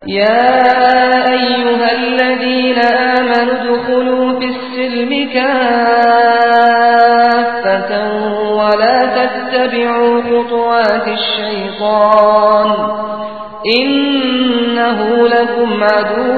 يا أيها الذين آمنوا ادخلوا في السلم كافة ولا تتبعوا خطوات الشيطان إنه لكم عدو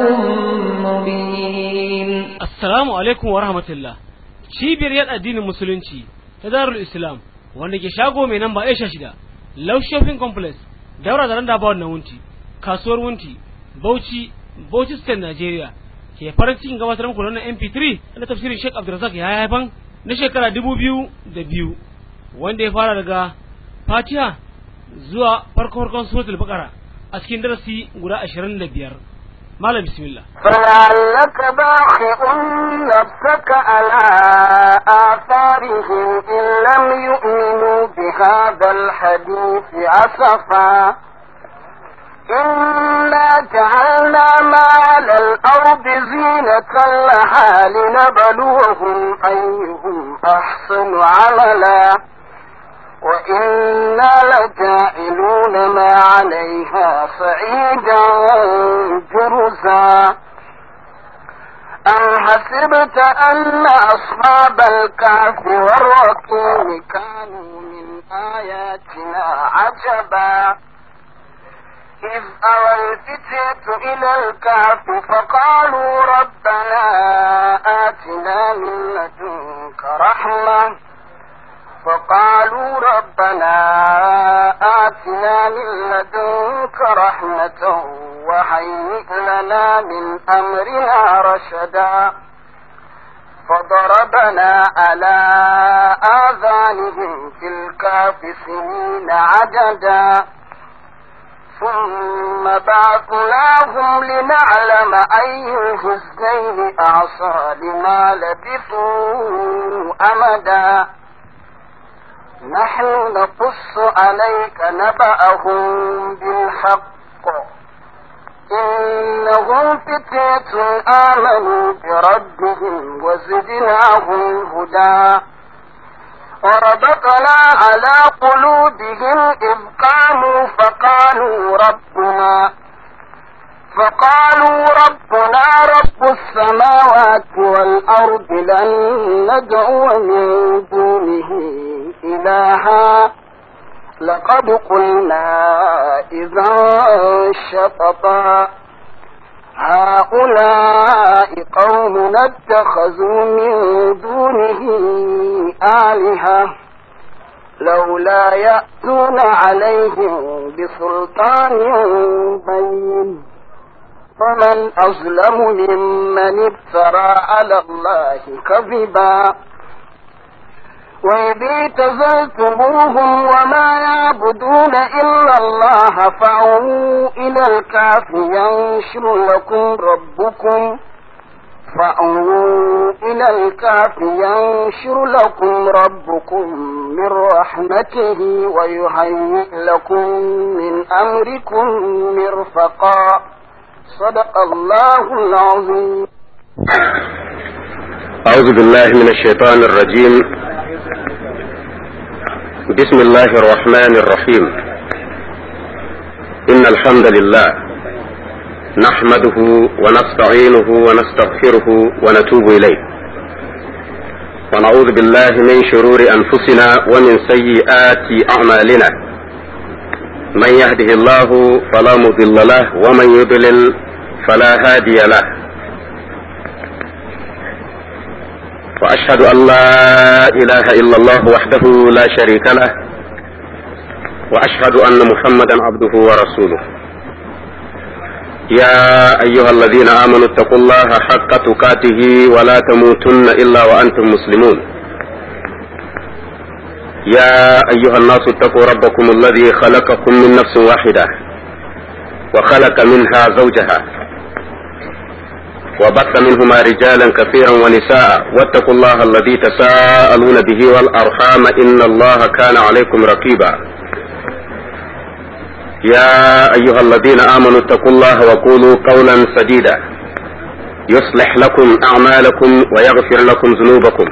مبين Assalamu alaikum wa rahmatullah. Cibiyar yada addinin musulunci ta Darul Islam wanda ke shago mai namba Aisha shida, Love Shopping Complex, daura da randa bawon na wunti, kasuwar wunti, Bauchi, Bauchi State Nigeria. Ke farin cikin gabatar muku da wannan MP3 na tafsirin Sheikh Abdulrazak ya haifan na shekara dubu biyu da biyu wanda ya fara daga Fatiha zuwa farko farkon suratul Baqara a cikin darasi guda ashirin da biyar. Malam bismillah. فلعلك باخع نفسك على آثارهم إن لم يؤمنوا بهذا الحديث أسفا إنا جعلنا ما على الأرض زينة لها لنبلوهم أيهم أحسن عملا وإنا لجاعلون ما عليها صعيدا جرزا أم حسبت أن أصحاب الكهف والرقيم كانوا من آياتنا عجبا إذ أوى الفتية إلى الكهف فقالوا ربنا آتنا من لدنك رحمة فقالوا ربنا آتنا من لدنك رحمة وهيئ لنا من أمرنا رشدا فضربنا على آذانهم في الكهف سنين عددا ثم بعثناهم لنعلم أي الحزنين أعصى لما لبثوا أمدا نحن نقص عليك نبأهم بالحق إنهم فتية آمنوا بربهم وزدناهم هدى وربطنا على قلوبهم إذ قاموا فقالوا ربنا فقالوا ربنا رب السماوات والأرض لن ندعو من دونه إلها لقد قلنا إذا شططا هؤلاء قوم اتخذوا من دونه آلهة لولا يأتون عليهم بسلطان بين فمن أظلم ممن افترى على الله كذبا وإذ اعتزلتموهم وما يعبدون إلا الله فأووا إلى الكهف ينشر لكم ربكم فأووا إلى الكهف ينشر لكم ربكم من رحمته ويهيئ لكم من أمركم مرفقا صدق الله العظيم أعوذ بالله من الشيطان الرجيم بسم الله الرحمن الرحيم إن الحمد لله نحمده ونستعينه ونستغفره ونتوب إليه ونعوذ بالله من شرور أنفسنا ومن سيئات أعمالنا من يهده الله فلا مضل له ومن يضلل فلا هادي له واشهد ان لا اله الا الله وحده لا شريك له واشهد ان محمدا عبده ورسوله يا ايها الذين امنوا اتقوا الله حق تقاته ولا تموتن الا وانتم مسلمون يا ايها الناس اتقوا ربكم الذي خلقكم من نفس واحده وخلق منها زوجها وبث منهما رجالا كثيرا ونساء واتقوا الله الذي تساءلون به والارحام ان الله كان عليكم رقيبا يا ايها الذين امنوا اتقوا الله وقولوا قولا سديدا يصلح لكم اعمالكم ويغفر لكم ذنوبكم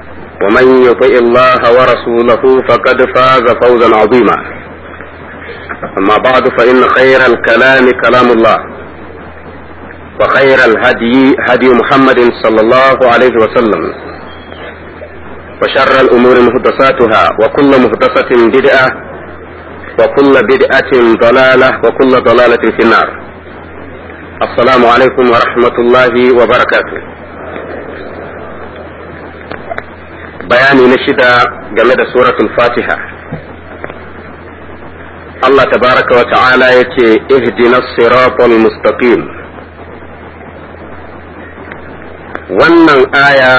ومن يطع الله ورسوله فقد فاز فوزا عظيما أما بعد فإن خير الكلام كلام الله وخير الهدي هدي محمد صلى الله عليه وسلم وشر الأمور محدثاتها وكل محدثة بدعة وكل بدعة ضلالة وكل ضلالة في النار السلام عليكم ورحمة الله وبركاته بياني نشد جمد سورة الفاتحة الله تبارك وتعالى يتي اهدنا الصراط المستقيم wannan aya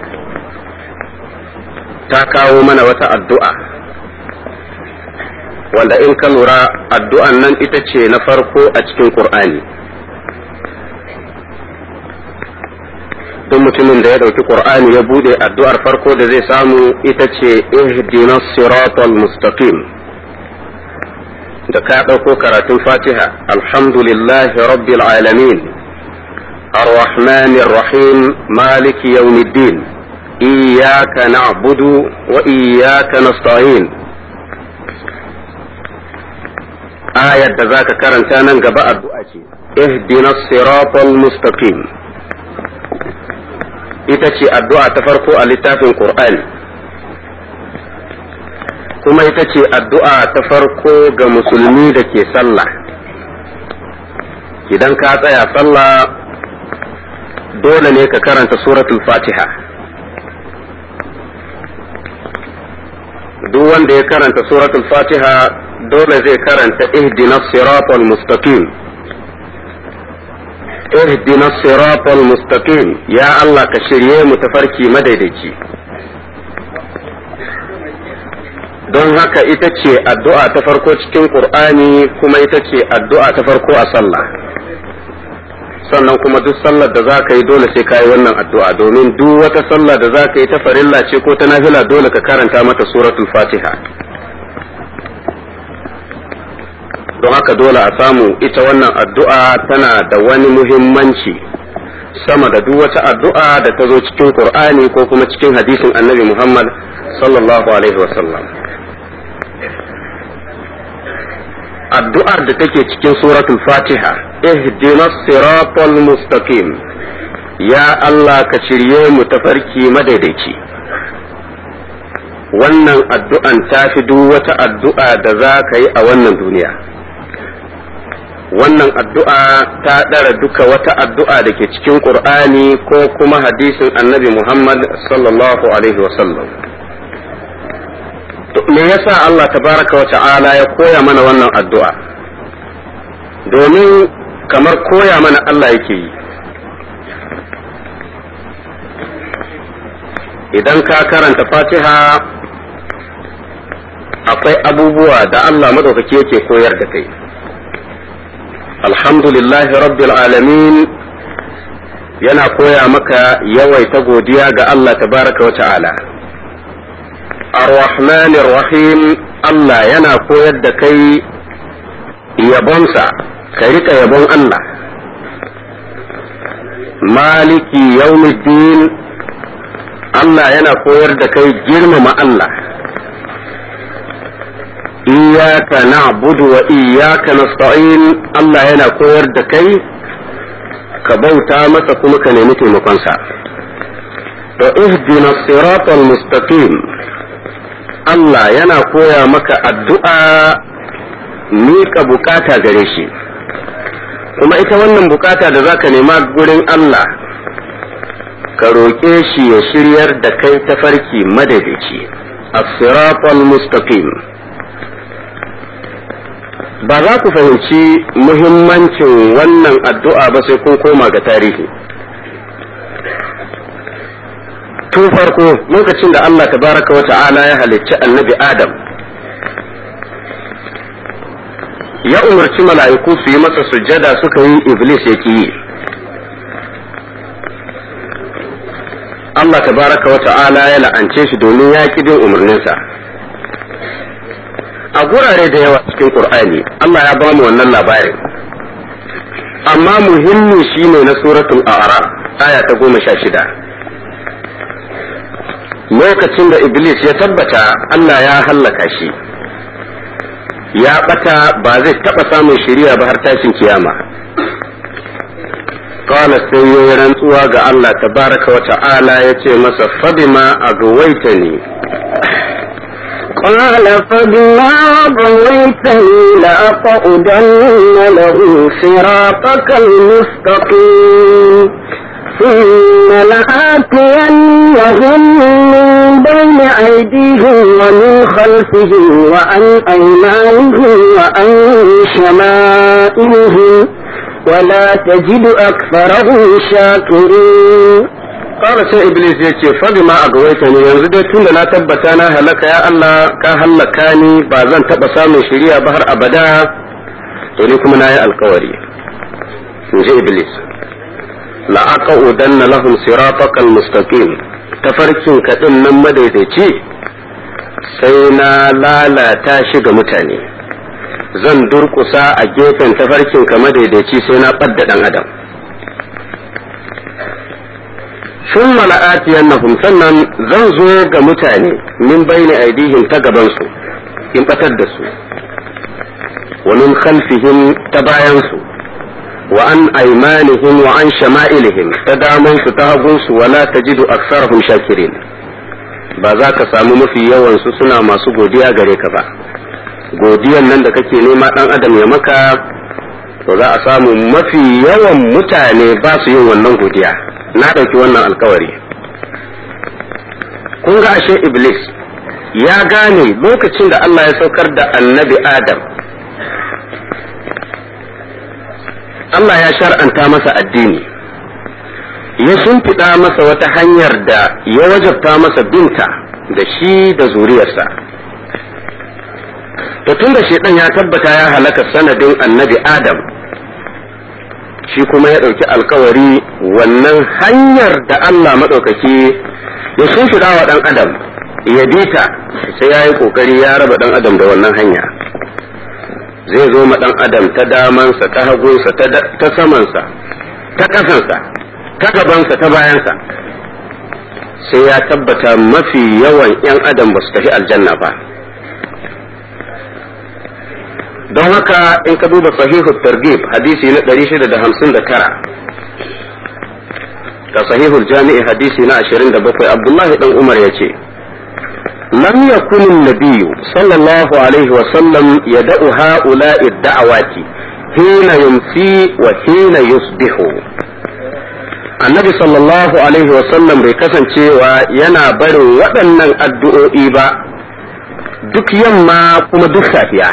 ta kawo mana wata addu'a wanda in ka lura addu'an nan ita ce na farko a cikin ƙur'ani duk mutumin da ya ɗauki ƙur'ani ya buɗe addu'ar farko da zai samu ita ce ihdina siratal mustaqim da ka ɗauko karatun fatiha alhamdulillahi rabbil alamin الرحمن الرحيم مالك يوم الدين إياك نعبد وإياك نستعين آية ذاك كرنتانا قباء الدعاء اهدنا الصراط المستقيم itace addu'a ta farko a littafin Qur'ani kuma ita ce addu'a ta farko ga musulmi da ke sallah idan ka tsaya sallah dole ne ka karanta suratul fatiha duk wanda ya karanta suratul fatiha dole zai karanta ihdina siratal mustaqim ihdina siratal mustaqim ya Allah ka shirye mu tafarki madaidaici don haka ita ce addu'a ta farko cikin qur'ani kuma ita ce addu'a ta farko a sallah sannan kuma duk sallar da za ka yi dole sai ka yi wannan addu'a domin duk wata sallah da za ka yi ta farilla ce ko ta nafila dole ka karanta mata suratul fatiha don haka dole a samu ita wannan addu'a tana da wani muhimmanci sama da duk wata addu'a da ta zo cikin qur'ani ko kuma cikin hadisin annabi muhammad sallallahu alaihi wasallam addu'ar da take cikin suratul fatiha ihdina siratal mustaqim ya Allah ka shirye mu tafarki madaidaici wannan addu'an ta fi duk wata addu'a da za ka yi a wannan duniya wannan addu'a ta ɗara duka wata addu'a da ke cikin ƙur'ani ko kuma hadisin annabi muhammad sallallahu alaihi wasallam me yasa Allah tabaraka wa ta'ala ya koya mana wannan addu'a domin kamar koya mana Allah yake yi idan ka karanta fatiha akwai abubuwa da Allah maɗaukaki yake koyar da kai alhamdulillahi rabbil alamin yana koya maka yawaita godiya ga Allah tabaraka wa ta'ala ar-rahman rahim Allah yana koyar da kai yabonsa ka rika yabon Allah maliki yawmiddin Allah yana koyar da kai girmama Allah iyaka na'budu wa iyaka nasta'in Allah yana koyar da kai ka bauta masa kuma ka nemi taimakonsa to ihdina siratal mustaqim Allah yana koya maka addu'a miƙa bukata gare shi kuma ita wannan bukata da zaka nema gurin Allah ka roƙe shi ya shiryar da kai tafarki madaidaici as-siratal mustaqim ba za ku fahimci muhimmancin wannan addu'a ba sai kun koma ga tarihi tun farko lokacin da Allah tabaraka wa ta'ala ya halicci annabi Adam ya umarci mala'iku su yi masa sujjada suka yi iblis ya yi Allah tabaraka wa ta'ala ya la'ance shi domin ya ƙi bin umarninsa a gurare da yawa cikin Qur'ani Allah ya bamu wannan labarin amma muhimmi shine na suratul a'raf aya ta goma sha shida lokacin da iblis ya tabbata Allah ya hallaka shi ya bata ba zai taba samun shiriya ba har tashin kiyama qala sai yayi rantsuwa ga Allah tabaraka wa ta'ala yace masa fabima agwaitani قال فبما غويتني لأقعدن له صراطك المستقيم ثم لآتينهم من بين أيديهم ومن خلفهم وعن أيمانهم وعن شمائلهم ولا تجد أكثرهم شاكرين Ƙara sai Iblis ya ce, Fabi ma a gawaita ne yanzu dai tun da na tabbata na halaka ya Allah ka hallaka ni ba zan taɓa samun shiriya ba har abada, to ni kuma na yi alkawari. In ji Iblis. La'aka udanna lahum siratakal mustaqim tafarkin kaɗin nan madaidaici sai na lalata shi ga mutane. Zan durƙusa a gefen tafarkin ka madaidaici sai na ɓadda ɗan adam. sun mala'atiyannahum sannan zan zo ga mutane min bayni aidihim ta gabansu in batar da su wa min khalfihim ta bayansu wa an aimanihim wa an shama'ilihim ta damansu ta hagunsu wala tajidu aksarahum shakirin ba za ka samu mafi yawansu suna masu godiya gare ka ba godiyan nan da kake nema dan adam ya maka to za a samu mafi yawan mutane ba su yin wannan godiya na ɗauki wannan alkawari kun ga ashe iblis ya gane lokacin da Allah ya saukar da annabi adam Allah ya shar'anta masa addini ya shimfiɗa masa wata hanyar da ya wajabta masa binta da shi da zuriyarsa to tun da shaidan ya tabbata ya halaka sanadin annabi adam shi kuma ya ɗauki alkawari wannan hanyar da Allah maɗaukaki ya shimfiɗa wa ɗan adam ya bi ta sai ya yi ƙoƙari ya raba ɗan adam da wannan hanya zai zo ma ɗan adam ta damansa ta hagunsa ta samansa ta ƙasansa ta gabansa ta bayansa sai ya tabbata mafi yawan 'yan adam ba su tafi aljanna ba don haka in ka duba sahihu targhib hadisi na 659 ka sahihul jami'i hadisi na 27 abdullahi dan umar yace lam yakun an-nabiy sallallahu alaihi wa sallam yad'u ha'ula'i ad-da'awati hina yumsi wa hina yusbihu annabi sallallahu alaihi wa sallam bai kasancewa yana barin waɗannan addu'o'i ba duk yamma kuma duk safiya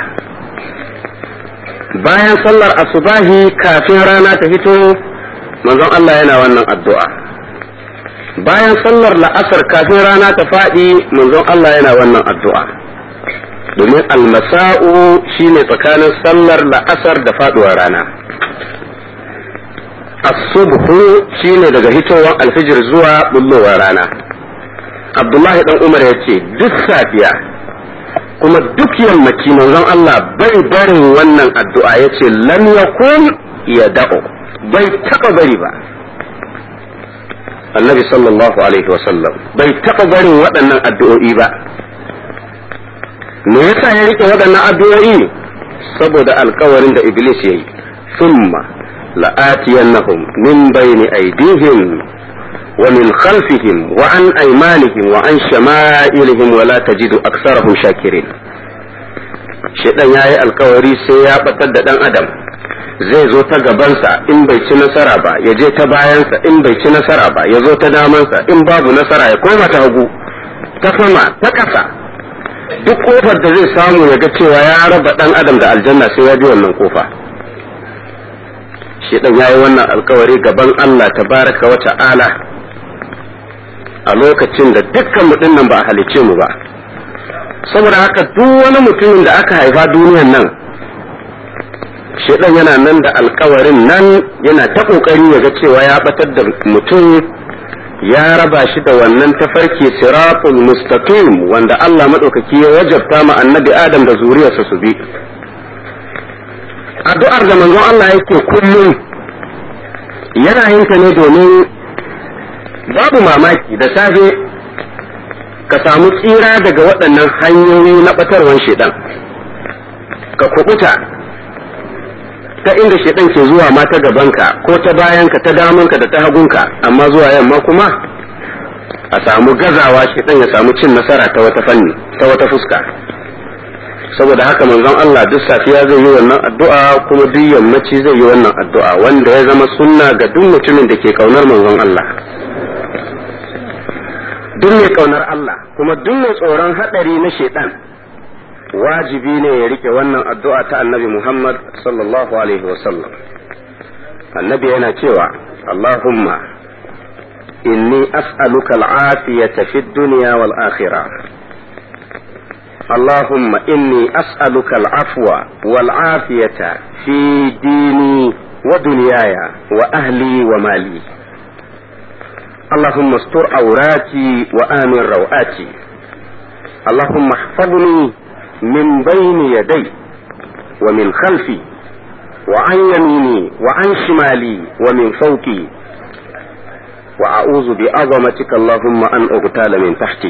bayan sallar asubahi kafin rana ta fito manzon Allah yana wannan addu'a bayan sallar la'asar kafin rana ta faɗi manzon Allah yana wannan addu'a domin almasa'u shine tsakanin sallar la'asar da faɗuwar rana asubhu shine daga hitowar alfijir zuwa bullowar rana abdullahi dan umar ya ce duk safiya kuma duk yammaci manzon Allah bai barin wannan addu'a ya ce lam yakun ya da'o bai taɓa bari ba annabi sallallahu alaihi wasallam bai taɓa barin waɗannan addu'o'i ba me yasa ya rike waɗannan addu'o'i saboda alkawarin da iblis ya yi summa la'atiyannahum min bayni aydihim ومن خلفهم وعن أيمانهم وعن شمائلهم ولا تجد أكثرهم شاكرين شيطان yayi alkawari sai ya batar da dan adam zai zo ta gabansa in bai ci nasara ba ya je ta bayansa in bai ci nasara ba ya zo ta damansa in babu nasara ya koma ta hagu ta sama ta ƙasa duk kofar da zai samu ya ga cewa ya raba dan adam da aljanna sai ya bi wannan kofa shedan yayi wannan alkawari gaban Allah tabaraka wa ta'ala a lokacin da dukkan mutum nan ba a halicce mu ba saboda haka duk wani mutumin da aka haifa duniyan nan shedan yana nan da alkawarin nan yana ta kokari ya ga cewa ya batar da mutum ya raba shi da wannan tafarki siratul mustaqim wanda Allah madaukaki ya wajabta ma annabi Adam da zuriyarsa su bi addu'ar da manzon Allah yake kullum yana yin ta ne domin babu mamaki da safe ka samu tsira daga waɗannan hanyoyi na ɓatarwan shedan ka kubuta ta inda shaidan ke zuwa ma ta gabanka ko ta bayanka ta damanka da ta hagunka amma zuwa yamma kuma a samu gazawa shaidan ya samu cin nasara ta wata fanni ta wata fuska saboda haka manzon Allah duk safiya zai yi wannan addu'a kuma duk yammaci zai yi wannan addu'a wanda ya zama sunna ga duk mutumin da ke kaunar manzon Allah duk mai kaunar Allah kuma duk mai tsoron hadari na shaidan wajibi ne ya rike wannan addu'a ta annabi Muhammad sallallahu alaihi wasallam annabi yana cewa Allahumma inni as'aluka al'afiyata fid dunya wal akhirah اللهم إني أسألك العفو والعافية في ديني ودنياي وأهلي ومالي اللهم استر عوراتي وآمن روآتي اللهم احفظني من بين يدي ومن خلفي وعن يميني وعن شمالي ومن فوقي وأعوذ بعظمتك اللهم أن أغتال من تحتي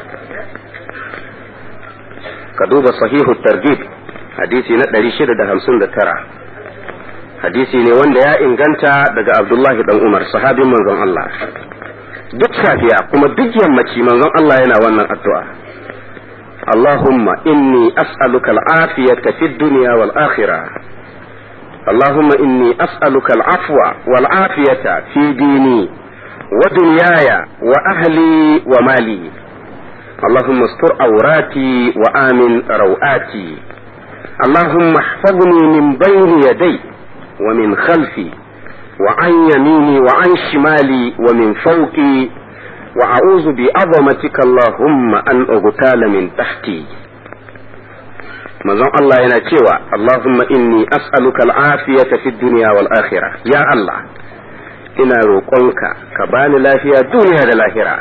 ka duba sahihu targhib hadisi na 659 hadisi ne wanda ya inganta daga Abdullahi dan Umar sahabin manzon Allah duk safiya kuma duk yammaci manzon Allah yana wannan addu'a اللهم إني أسألك العافية في الدنيا والآخرة اللهم إني أسألك العفو والعافية في ديني ودنياي وأهلي ومالي اللهم استر عوراتي وآمن روآتي اللهم احفظني من بين يدي ومن خلفي وعن يميني وعن شمالي ومن فوقي وأعوذ بعظمتك اللهم أن أغتال من تحتي manzon Allah yana cewa Allahumma inni as'aluka al'afiyata fid dunya wal akhirah ya Allah ina roƙonka ka bani lafiya duniya da lahira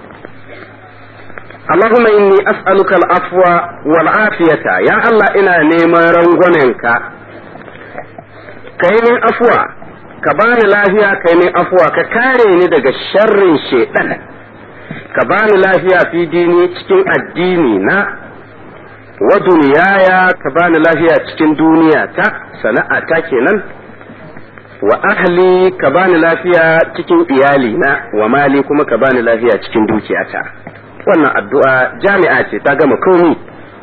اللهم إني أسألك العفو والعافية يا الله إنا نيما رنغوننك كيني أفوى كبان لافيا كيني أفوى ككاريني دقى الشر شيطان كبان لافيا في ديني تكين الديني نا ودنيايا كبان لافيا تكين دنيا تا سنة تاكينا وأهلي كبان لافيا تكين إيالي نا ومالي كما كبان لافيا تكين دوكياتا wannan addu'a jami'a ce ta gama komi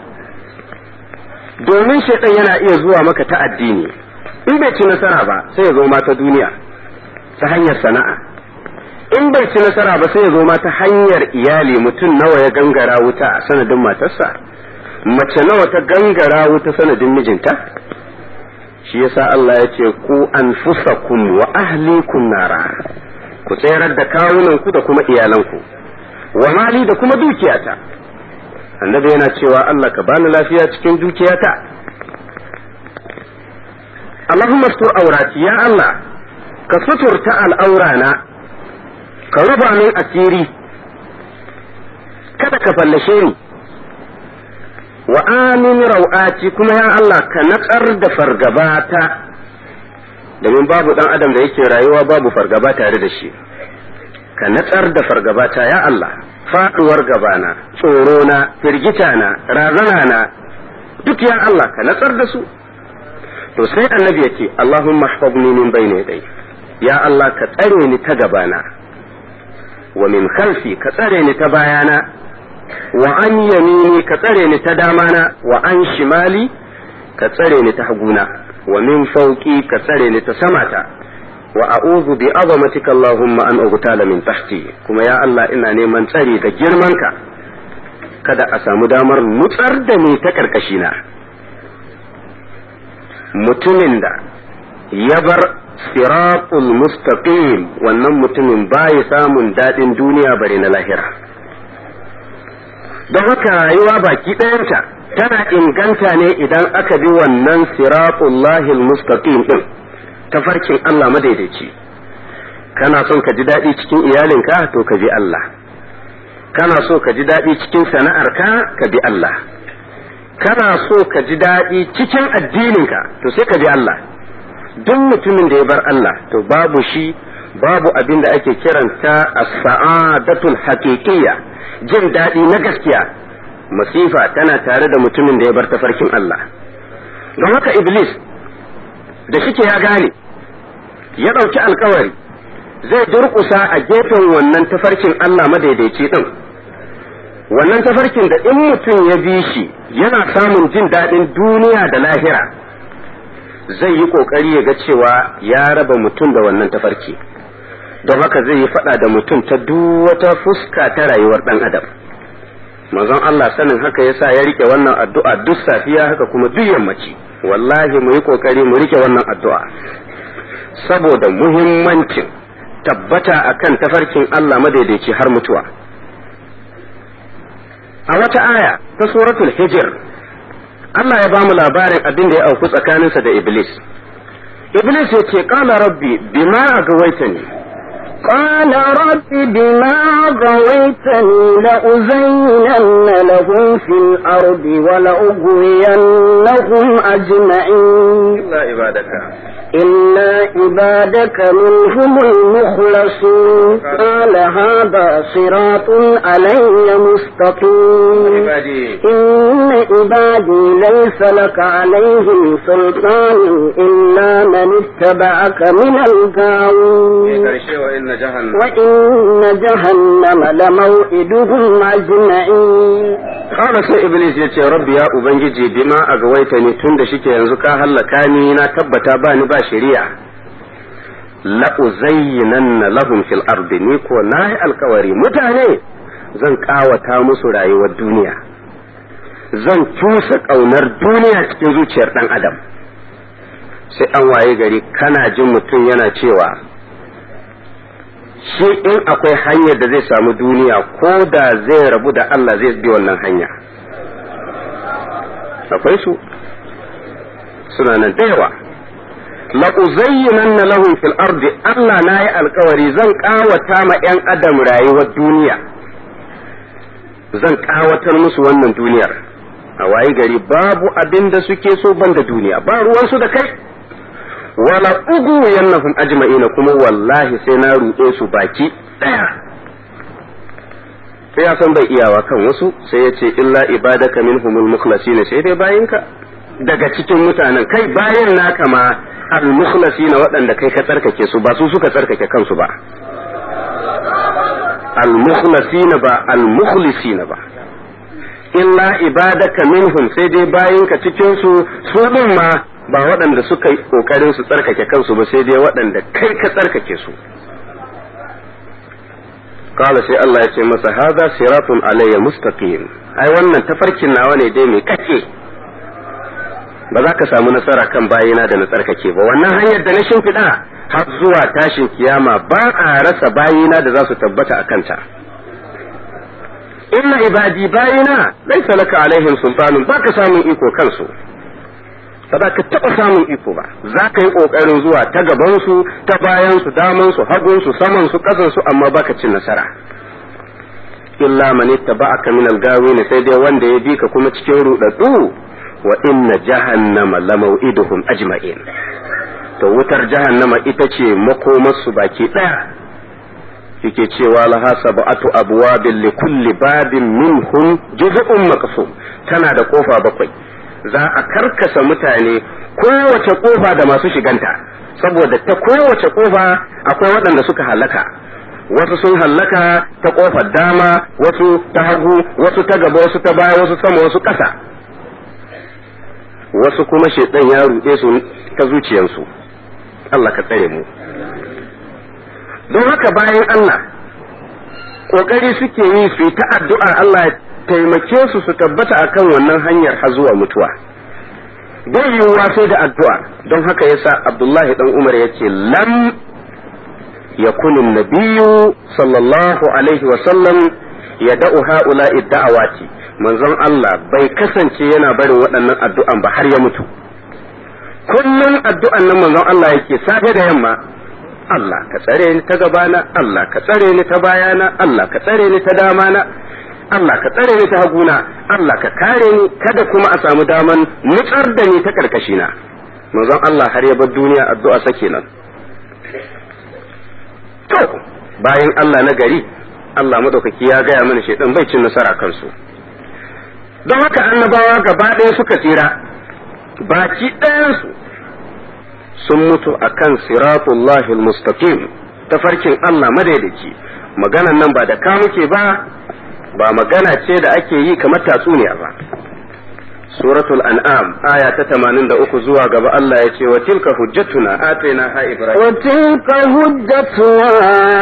domin shaitan yana iya zuwa maka ta addini in bai ci nasara ba sai ya zo ma ta duniya ta hanyar sana'a in bai ci nasara ba sai ya zo ma ta hanyar iyali mutum nawa ya gangara wuta a sanadin matarsa mace nawa ta gangara wuta sanadin mijinta shi yasa Allah ya ce ku anfusakum wa ahlikum nara ku tsayar da kawunanku da kuma iyalanku wa mali da kuma dukiyata annabi yana cewa Allah ka bani lafiya cikin dukiyata Allahumma sutur aurati ya Allah ka suturta al'aurana ka rufa min asiri kada ka fallashe ni wa amin rau'ati kuma ya Allah ka natsar da fargabata domin babu dan adam da yake rayuwa babu fargaba tare da shi ka natsar da fargabata ya Allah faduwar gabana tsorona firgitana razanana duk ya Allah ka natsar da su to sai annabi ya ce Allahumma ihfazni min bayni yadai ya Allah ka tsare ni ta gabana wa min khalfi ka tsare ni ta bayana wa an yamini ka tsare ni ta damana wa an shimali ka tsare ni ta haguna wa min fauki ka tsare ni ta samata wa a'udhu bi azamatika Allahumma an ugtala min tahti kuma ya Allah ina neman tsari da girmanka kada a samu damar nutsar da ni ta karkashina mutumin da ya bar siratul mustaqim wannan mutumin baya samun daɗin duniya bare na lahira don haka rayuwa baki ɗayanta tana inganta ne idan aka bi wannan siratullahil mustaqim din tafarkin Allah madaidaici kana son ka ji daɗi cikin iyalinka to ka bi Allah kana so ka ji daɗi cikin sana'arka ka bi Allah kana so ka ji daɗi cikin addininka to sai ka bi Allah duk mutumin da ya bar Allah to babu shi babu abin da ake kiranta as-sa'adatul haqiqiyya jin daɗi na gaskiya masifa tana tare da mutumin da ya bar tafarkin Allah don haka iblis da shike ya gane ya ɗauki alkawari zai durƙusa a gefen wannan tafarkin Allah madaidaici ɗin wannan tafarkin da in mutum ya bi shi yana samun jin daɗin duniya da lahira zai yi ƙoƙari ya ga cewa ya raba mutum da wannan tafarki don haka zai yi faɗa da mutum ta duk wata fuska ta rayuwar ɗan adam manzon Allah sanin haka yasa ya rike wannan addu'a duk safiya haka kuma duk yammaci wallahi mu yi ƙoƙari mu rike wannan addu'a saboda muhimmancin tabbata akan tafarkin Allah madaidaici har mutuwa a wata aya ta suratul hijr Allah ya bamu labarin abin da ya auku tsakaninsa da Iblis Iblis ya ce qala rabbi bima agawaitani قال رب بما غويتني لأزينن لهم في الأرض ولأغوينهم أجمعين إلا عبادك إلا عبادك منهم المخلصين قال هذا صراط علي مستقيم عبادي إن عبادي ليس لك عليهم سلطان إلا من اتبعك من الغاوين karshe wa inna jahannam وإن جهنم لموئدهم أجمعين Kala sai Iblis ya ce rabbi ya ubangiji bima a gawaita ni tun da shike yanzu ka hallaka ni na tabbata ba ni ba shari'a la uzayyinanna lahum fil ardi ni ko nayi alkawari mutane zan kawata musu rayuwar duniya zan cusa kaunar duniya cikin zuciyar dan adam sai an waye gari kana jin mutum yana cewa shi in akwai hanyar da zai samu duniya ko da zai rabu da Allah zai bi wannan hanya akwai su suna nan da yawa la uzayyinanna lahum fil ardi Allah nayi alkawari zan kawata ma yan adam rayuwar duniya zan kawatar musu wannan duniyar a wayi gari babu abin da suke so banda duniya ba ruwansu da kai wala ugu yannahum ajma'ina kuma wallahi sai na ruɗe su baki ɗaya sai ya san bai iyawa kan wasu sai ya ce illa ibadaka minhumul mukhlasin sai dai bayinka daga cikin mutanen kai bayan naka ma al mukhlasin waɗanda kai ka tsarkake su ba su suka tsarkake kansu ba al mukhlasin ba al mukhlisin ba illa ibadaka minhum sai dai bayinka cikin su su din ma ba waɗanda suka yi ƙoƙarin su tsarkake kansu ba sai dai waɗanda kai ka tsarkake su kala sai Allah ya ce masa haza siratun alayya mustaqim ai wannan tafarkin nawa ne dai mai kake ba za ka samu nasara kan bayina da na tsarkake ba wannan hanyar da na shimfiɗa har zuwa tashin kiyama ba a rasa bayina da za su tabbata a kanta inna ibadi bayina laisa laka alaihim sultanun ba ka samun iko kansu ba za ka taɓa samun iko ba za ka yi ƙoƙarin zuwa ta gabansu ta bayansu damansu hagunsu samansu ƙasansu amma baka cin nasara illa man ittaba'aka min al-gawin sai dai wanda ya bi ka kuma cikin rudaddu wa inna jahannama lamaw'iduhum ajma'in to wutar jahannama ita ce makomarsu baki daya yake cewa laha sab'atu abwabin li kulli babin minhum juz'un maqsum tana da kofa bakwai za a karkasa mutane kowace kofa da masu shiganta saboda ta kowace kofa akwai waɗanda suka halaka wasu sun hallaka ta kofar dama wasu ta hagu wasu ta gaba wasu ta baya wasu sama wasu ƙasa wasu kuma shaidan ya ruɗe su ta zuciyarsu Allah ka tsare mu don haka bayan Allah ƙoƙari suke yi su yi ta addu'a Allah ya taimake su su tabbata akan wannan hanyar har zuwa mutuwa bai yiwuwa sai da addu'a don haka yasa Abdullahi dan Umar ya ce lam yakun nabiyyu sallallahu alaihi wa sallam yada'u ha'ula'i da'awati manzon Allah bai kasance yana barin waɗannan addu'an ba har ya mutu kullum addu'an nan manzon Allah yake safe da yamma Allah ka tsare ni ta gabana Allah ka tsare ni ta bayana Allah ka tsare ni ta damana Allah ka tsare ni ta haguna Allah ka kare ni kada kuma a samu daman nutsar da ni ta karkashina manzon Allah har ya bar duniya addu'a sa kenan to bayan Allah na gari Allah madaukaki ya gaya mana shedan bai cin nasara kansu don haka annabawa gaba ɗaya suka tsira baki ɗayansu sun mutu akan siratullahi mustaqim tafarkin Allah madaidaici maganan nan ba da ka muke ba ba magana ce da ake yi kamar tatsuniya ba suratul an'am aya ta 83 zuwa gaba Allah ya ce wa tilka hujjatuna atainaha ibrahim wa tilka hujjatuna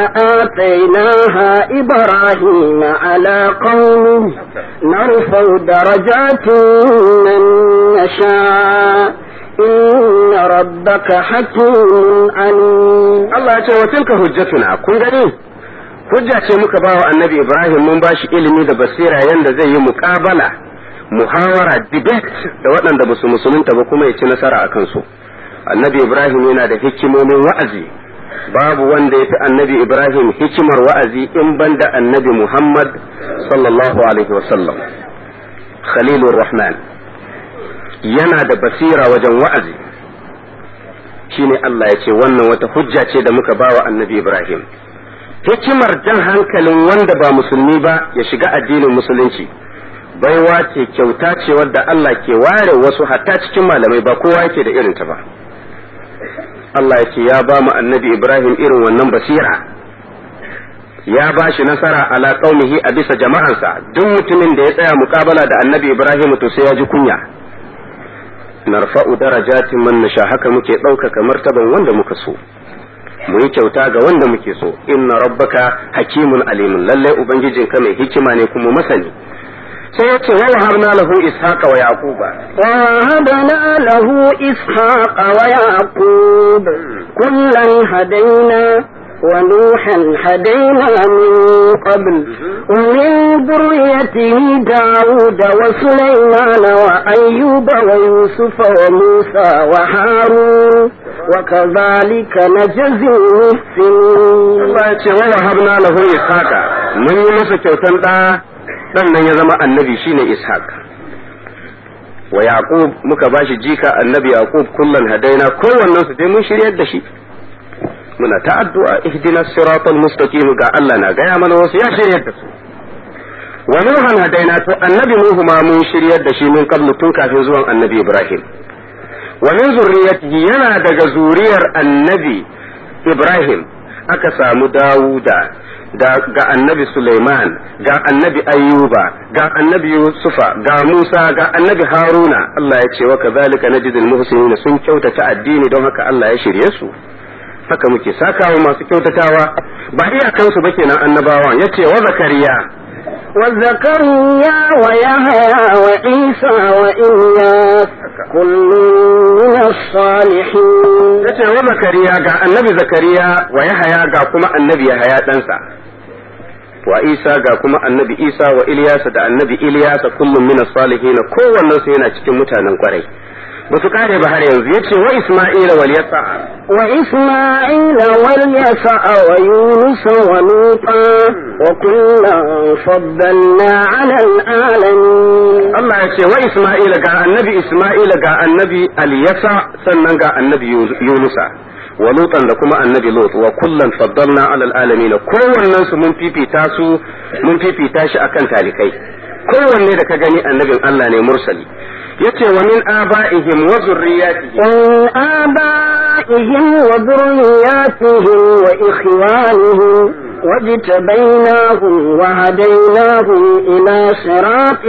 atainaha ibrahim ala qaumi narfa'u darajatin man nasha inna rabbaka hakimun alim Allah ya ce wa tilka hujjatuna kun gani hujja ce muka ba wa annabi ibrahim mun ba shi ilimi da basira yanda zai yi muƙabala muhawara debate da waɗanda ba su musulunta ba kuma ya ci nasara a kansu annabi ibrahim yana da hikimomin wa'azi babu wanda ya fi annabi ibrahim hikimar wa'azi in banda annabi muhammad sallallahu alaihi wasallam khalilur rahman yana da basira wajen wa'azi shine Allah ya ce wannan wata hujja ce da muka bawa annabi ibrahim hikimar jan hankalin wanda ba musulmi ba ya shiga addinin musulunci baiwa ce kyauta ce wadda Allah ke ware wasu hatta cikin malamai ba kowa yake da irinta ba Allah ya ce ya ba mu annabi Ibrahim irin wannan basira ya ba shi nasara ala qaumihi a bisa jama'ansa duk mutumin da ya tsaya mukabala da annabi Ibrahim to sai ya ji kunya narfa'u darajatin man nasha haka muke ɗaukaka martaban wanda muka so mu yi kyauta ga wanda muke so inna rabbaka hakimun alimun lallai ubangijinka mai hikima ne kuma masani sai ya ce wa wahabna lahu ishaqa wa yaquba wa wahabna lahu ishaqa wa yaqub kullan hadaina wa nuhan hadaina min qabl ومن ذريته داود وسليمان وأيوب ويوسف وموسى وهارون وكذلك نجزي المحسنين الله يقول ووهبنا له إسحاق من يمسك كوتن sannan ya zama annabi shine ishaq wa yaqub muka bashi jika annabi yaqub kullan hadaina kowannen su dai mun shiryar da shi muna ta addu'a ihdina siratal mustaqim ga Allah na gaya mana wasu ya shiryar da su wa nuhan hadaina to annabi nuhu ma mun shiryar da shi mun qablu tun kafin zuwan annabi ibrahim wa min zurriyatihi yana daga zuriyar annabi ibrahim aka samu dawuda da ga annabi Sulaiman ga annabi Ayyuba ga annabi Yusufa ga Musa ga annabi Haruna Allah ya ce wa kazalika najidul muhsinin sun kyautata addini don haka Allah ya shirye su haka muke sakawa masu kyautatawa ba iyakansu ba kenan annabawan yace wa zakariya وزكريا ويحيى وعيسى وإلياس كل من الصالحين yace wa zakariya ga annabi zakariya wa yahaya ga kuma annabi yahaya ɗansa wa isa ga kuma annabi isa wa ilyasa da annabi ilyasa kullum min salihin kowannen su yana cikin mutanen kwarai ba su kare ba har yanzu yace wa isma'ila wal yasa wa isma'ila wal yasa wa yunus wa luta wa kullan faddalna 'ala al-alamin Allah yace wa isma'ila ga annabi isma'ila ga annabi al yasa sannan ga annabi yunusa wa lutan da kuma annabi lut wa kullan faddalna 'ala al-alamin kowannen su mun fifita su mun fifita shi akan talikai kowanne da ka gani annabin Allah ne mursali yace wa min aba'ihim wa zurriyatihim من آبائهم وذرياتهم وإخوانهم واجتبيناهم وهديناهم إلى صراط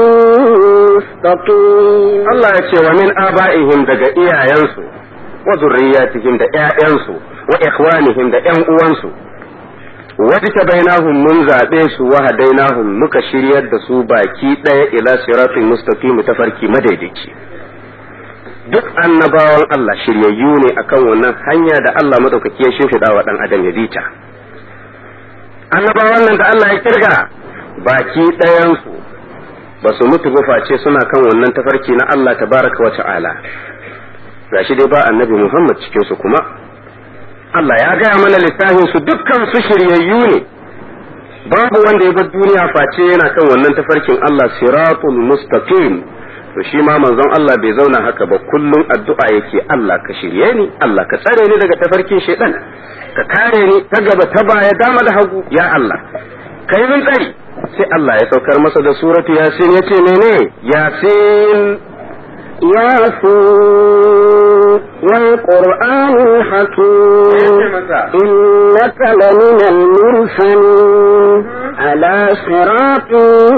مستقيم Allah ya ce wa min aba'ihim daga iyayensu wa zurriyatihim da ƴaƴansu wa ikhwanihim da ƴan uwansu wadda bainahum mun zaɓe su wa hadainahum muka shiryar da su baki ɗaya ila siratin mustaqim tafarki madaidaici duk annabawan Allah shiryayyu ne akan wannan hanya da Allah madaukaki ya shimfiɗa wa ɗan adam ya bita annabawan nan da Allah ya kirga baki ɗayansu ba su mutu ba face suna kan wannan tafarki na Allah tabaraka wa ta'ala gashi dai ba annabi Muhammad cikin su kuma Allah ya gaya mana littafin su dukkan su shiryayyu ne babu wanda ya bar duniya face yana kan wannan tafarkin Allah siratul mustaqim to shi ma manzon Allah bai zauna haka ba kullum addu'a yake Allah ka shirye ni Allah ka tsare ni daga tafarkin shaitan ka kare ni ta gaba ta baya dama da hagu ya Allah kai min tsari sai Allah ya saukar masa da suratu yasin yace mene yasin ياسين والقرآن الحكيم إنك لمن المرسلين على صراط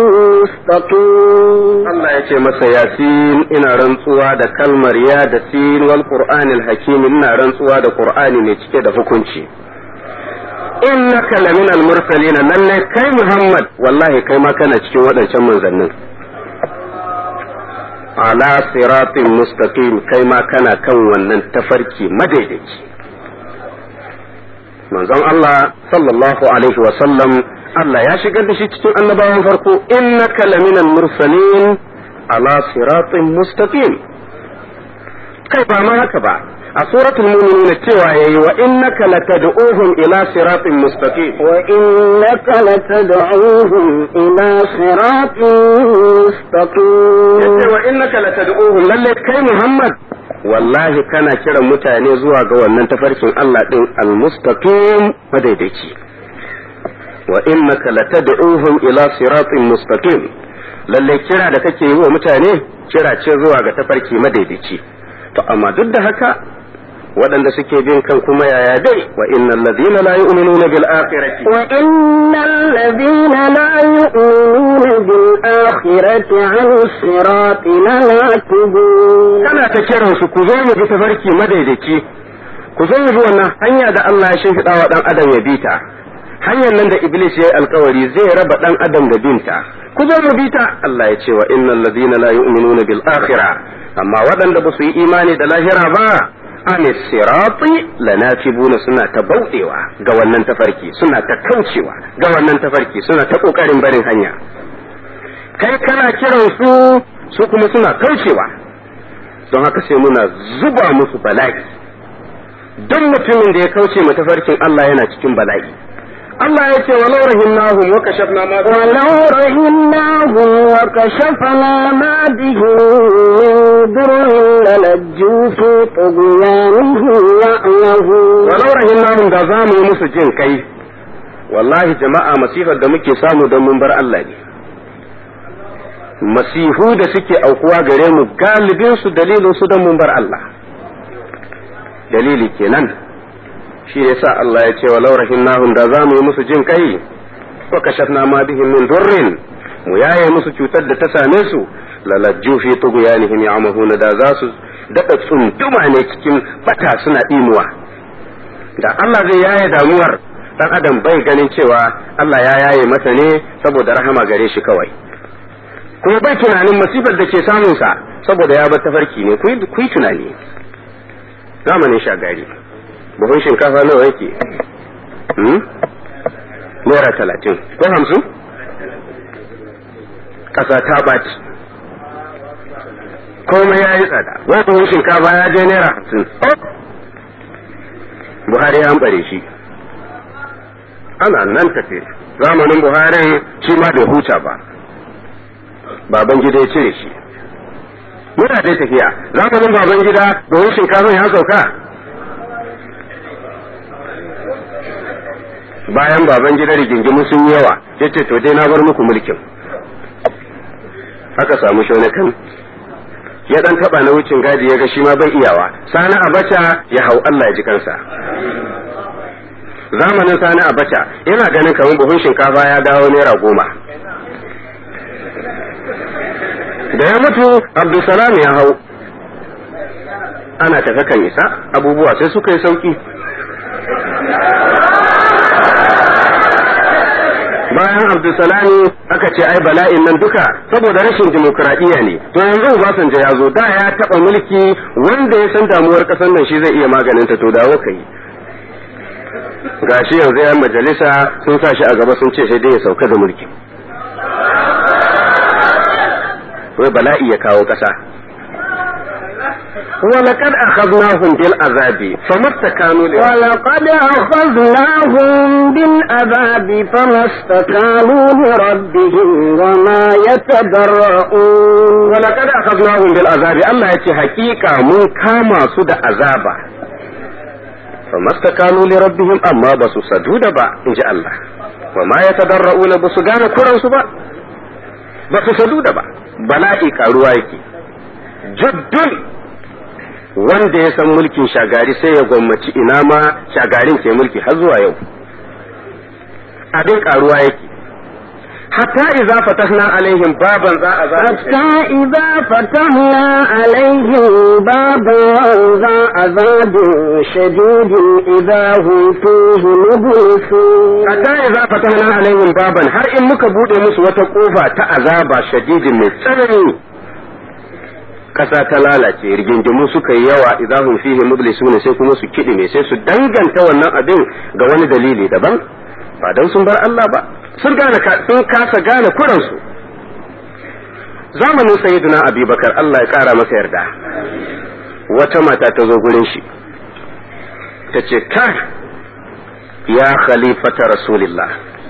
مستقيم Allah ya ce masa yasin ina rantsuwa da kalmar ya da sin wal qur'anil hakim ina rantsuwa da qur'ani mai cike da hukunci innaka laminal mursalin lalle kai Muhammad wallahi kai ma kana cikin waɗancan manzannin ala siratin mustaqim kai ma kana kan wannan tafarki madaidaici manzon Allah sallallahu alaihi wa sallam Allah ya shigar da shi cikin annabawan farko innaka laminal mursalin ala siratin mustaqim kai ba ma haka ba a suratul mu'minun cewa yayi wa innaka latad'uhum ila siratin mustaqim wa innaka latad'uhum ila siratin mustaqim yace wa innaka latad'uhum lalle kai Muhammad wallahi kana kiran mutane zuwa ga wannan tafarkin Allah din al-mustaqim madaidaici wa innaka latad'uhum ila siratin mustaqim lalle kira da kake yi wa mutane kira ce zuwa ga tafarki madaidaici to amma duk da haka waɗanda suke bin kan kuma yaya dai wa innal ladina la yu'minuna bil akhirati wa innal ladina la yu'minuna bil akhirati 'an sirati lanakibun kana ta kiran su ku zo mu bi tafarki madaidaici ku zo mu bi wannan hanya da Allah ya shimfiɗa wa dan adam ya bi ta hanyar nan da iblis ya yi alkawari zai raba dan adam da binta ku zo mu bi ta Allah ya ce wa innal ladina la yu'minuna bil akhirah amma waɗanda ba su yi imani da lahira ba an sirati lanatibuna suna ta bauɗewa ga wannan tafarki suna ta kaucewa ga wannan tafarki suna ta kokarin barin hanya kai kana kiran su su kuma suna kaucewa don haka sai muna zuba musu bala'i don mutumin da ya kauce ma tafarkin Allah yana cikin bala'i Allah ya ce walau rahimnahum wa kashafna ma ولو رحمناهم وكشفنا ما بهم من ضر للجوا في طغيانهم يعمهون walau rahimnahum da za mu yi musu jin kai wallahi jama'a masifar da muke samu don mun bar Allah ne masihu da suke aukuwa gare mu galibin su dalilin su don mun bar Allah dalili kenan shi yasa Allah ya ce walau rahimnahum da za mu yi musu jin kai wa kashafna ma bihim min durrin mu yaye musu cutar da ta same su lalajju fi tughyanihim ya'mahuna da za su daɗa tsunduma ne cikin bata suna ɗimuwa da Allah zai yaye damuwar dan adam bai ganin cewa Allah ya yaye masa ne saboda rahama gare shi kawai kuma bai tunanin masifar da ke samunsa saboda ya bar tafarki ne ku yi tunani zamanin shagari buhun shinkafa nawa yake naira talatin ko hamsin ƙasa ta ɓaci komai ya yi tsada wai buhun shinkafa ya je naira hamsin buhari ya bare shi ana nan tafe zamanin buharin shi ma bai huta ba baban gida ya cire shi muna dai tafiya zamanin baban gida buhun shinkafa ya sauka bayan baban gida rigingimu sun yi yawa ya ce to dai na bar muku mulkin aka samu shaunakan ya dan taba na wucin gadi ya ga shi ma bai iyawa sani abacha ya hau Allah ya ji kansa zamanin sani abacha yana ganin kamar buhun shinkafa ya dawo naira goma da ya mutu abdulsalam ya hau ana tafe kan isa abubuwa sai suka yi sauki bayan abdulsalami aka ce ai bala'in nan duka saboda rashin dimokuraɗiyya ne to yanzu Obasanjo ya zo da ya taɓa mulki wanda ya san damuwar ƙasar nan shi zai iya maganin ta to dawo ka yi gashi yanzu yan majalisa sun sa shi a gaba sun ce sai dai ya sauka da mulki wai bala'i ya kawo ƙasa ولقد أخذناهم بالعذاب فما استكانوا ولقد أخذناهم بالعذاب فما استكانوا لربهم وما يتضرؤون ولقد أخذناهم بالعذاب الله يتي حقيقة من كما سد عذابا فما استكانوا لربهم أما بس سجود با إن جاء الله وما يتضرؤون بس غانا كرن سبا بس سجود با بلائي كاروا يكي juddun wanda ya san mulkin shagari sai ya gwammaci ina ma shagarin ke mulki har zuwa yau abin karuwa yake hatta idza fatahna alaihim baban za a حتى إذا فتحنا عليهم بابا ذا عذاب شديد إذا هم فيه مبلسون hatta idza fatahna alaihim baban har in muka bude musu wata kofa ta azaba shadidin mai tsanani kasa ta lalace rigingimu suka yi yawa idan hum fihi mublisuna sai kuma su kidime sai su danganta wannan abin ga wani dalili daban ba dan sun bar Allah ba sun gane sun kasa gane kuransu zamanin sayyidina abubakar Allah ya kara masa yarda wata mata ta zo gurin shi ta ce ka ya khalifata rasulillah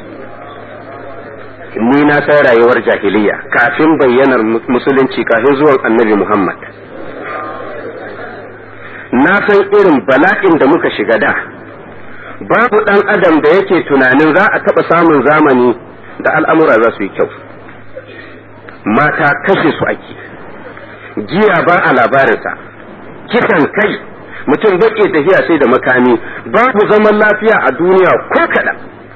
ni na san rayuwar jahiliya kafin bayyanar musulunci kafin zuwan annabi muhammad na san irin bala'in da muka shiga da babu ɗan adam da yake tunanin za a taɓa samun zamani da al'amura za su yi kyau mata kashe su ake giya ba a labarinsa kisan kai mutum baƙe tafiya sai da makami babu zaman lafiya a duniya ko kaɗan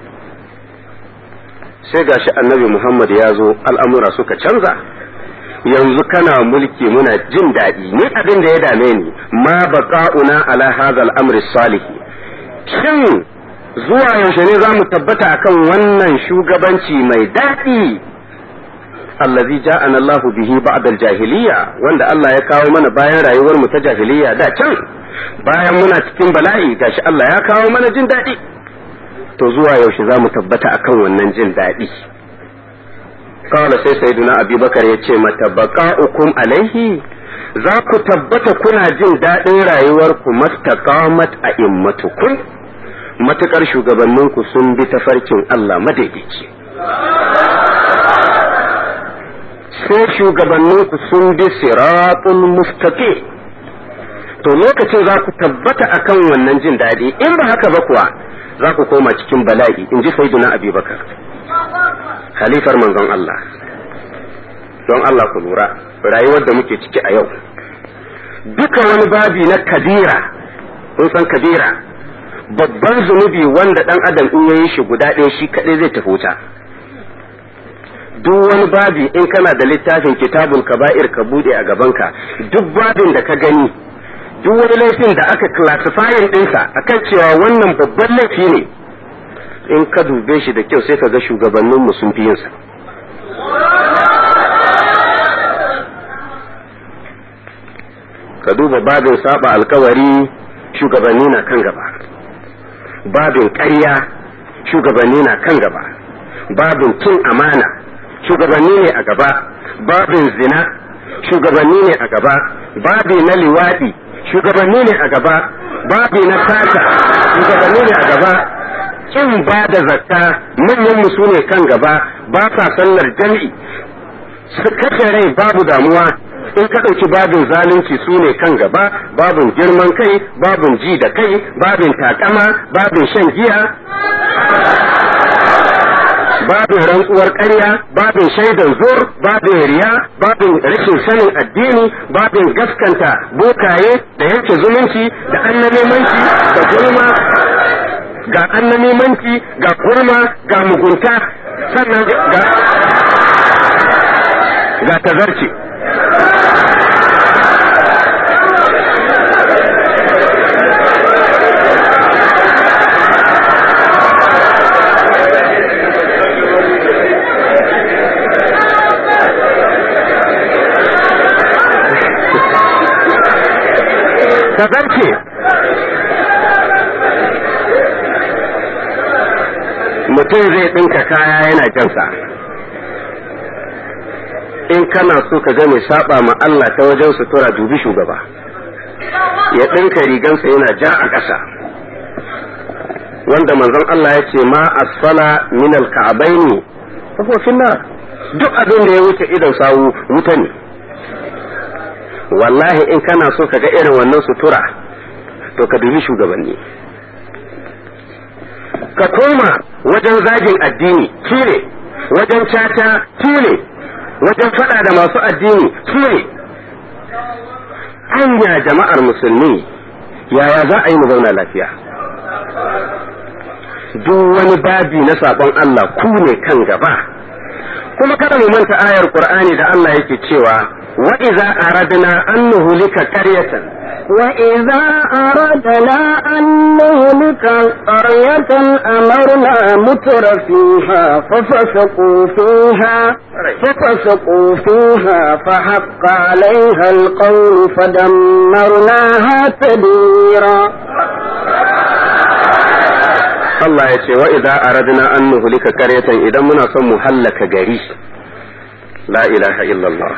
sai gashi annabi muhammad ya zo al'amura suka canza yanzu kana mulki muna jin daɗi ni abin da ya dame ni ma baqa'una ala hadha al-amri salihi shin zuwa yaushe ne za mu tabbata akan wannan shugabanci mai daɗi allazi ja'ana Allah bihi ba'da al-jahiliya wanda Allah ya kawo mana bayan rayuwar mu ta jahiliya da can bayan muna cikin bala'i gashi Allah ya kawo mana jin daɗi to zuwa yaushe za mu tabbata akan wannan jin daɗi kawai sai sayyiduna abubakar ya ce mata baqa'ukum alaihi za ku tabbata kuna jin daɗin rayuwarku mastaqamat a immatukum matukar shugabanninku sun bi tafarkin Allah madaidaici sai shugabanninku sun bi siratul mustaqim to lokacin za ku tabbata akan wannan jin daɗi in ba haka ba kuwa za ku koma cikin bala'i in ji sayyiduna abubakar halifar manzon Allah don Allah ku lura rayuwar da muke ciki a yau duka wani babi na kabira kun san kabira babban zunubi wanda dan adam in yayi shi guda ɗaya shi kaɗai zai tafi wuta duk wani babi in kana da littafin kitabul kaba'ir ka bude a gabanka duk babin da ka gani duk wani laifin da aka classifying ɗinsa akan cewa wannan babban laifi ne in ka dube shi da kyau sai ka ga shugabanninmu sun fi yinsa ka duba babin saba alkawari shugabanni na kan gaba babin ƙarya shugabanni na kan gaba babin cin amana shugabanni ne a gaba babin zina shugabanni ne a gaba babi na liwaɗi shugabanni ne a gaba babi na sata shugabanni ne a gaba kin ba da zakka manyan su ne kan gaba ba sa sallar jami'i su kashe rai babu damuwa in ka ɗauki babin zalunci su ne kan gaba babin girman kai babin ji da kai babin takama babin shan giya babin rantsuwar ƙarya babin shaidan zur babin riya babin rashin sanin addini babin gaskanta bokaye da yanke zumunci da annabimanci da gulma ga annamimanci ga kurma ga mugunta sannan ga ga tazarci tazarci mutum zai ɗinka kaya yana jansa in kana so ka ga mai saba ma Allah ta wajen sutura dubi shugaba ya ɗinka rigansa yana ja a ƙasa wanda manzon Allah ya ce ma asfala min alka'abaini kafofin na duk abin da ya wuce idan sawu wuta ne wallahi in kana so ka ga irin wannan sutura to ka dubi shugabanni ka koma wajen zagin addini su ne wajen caca su ne wajen fada da masu addini su ne hanya jama'ar musulmi yaya za a yi mu zauna lafiya duk wani babi na sabon Allah ku ne kan gaba kuma kada mu manta ayar Qur'ani da Allah yake cewa wa idza aradna an nuhlika qaryatan وإذا أردنا أن نهلك قرية أمرنا متر فيها ففسقوا فيها ففسقوا فيها فحق عليها القول فدمرناها تدميرا Allah ya ce wa idza aradna an nuhlika qaryatan idan muna son mu hallaka gari la ilaha illallah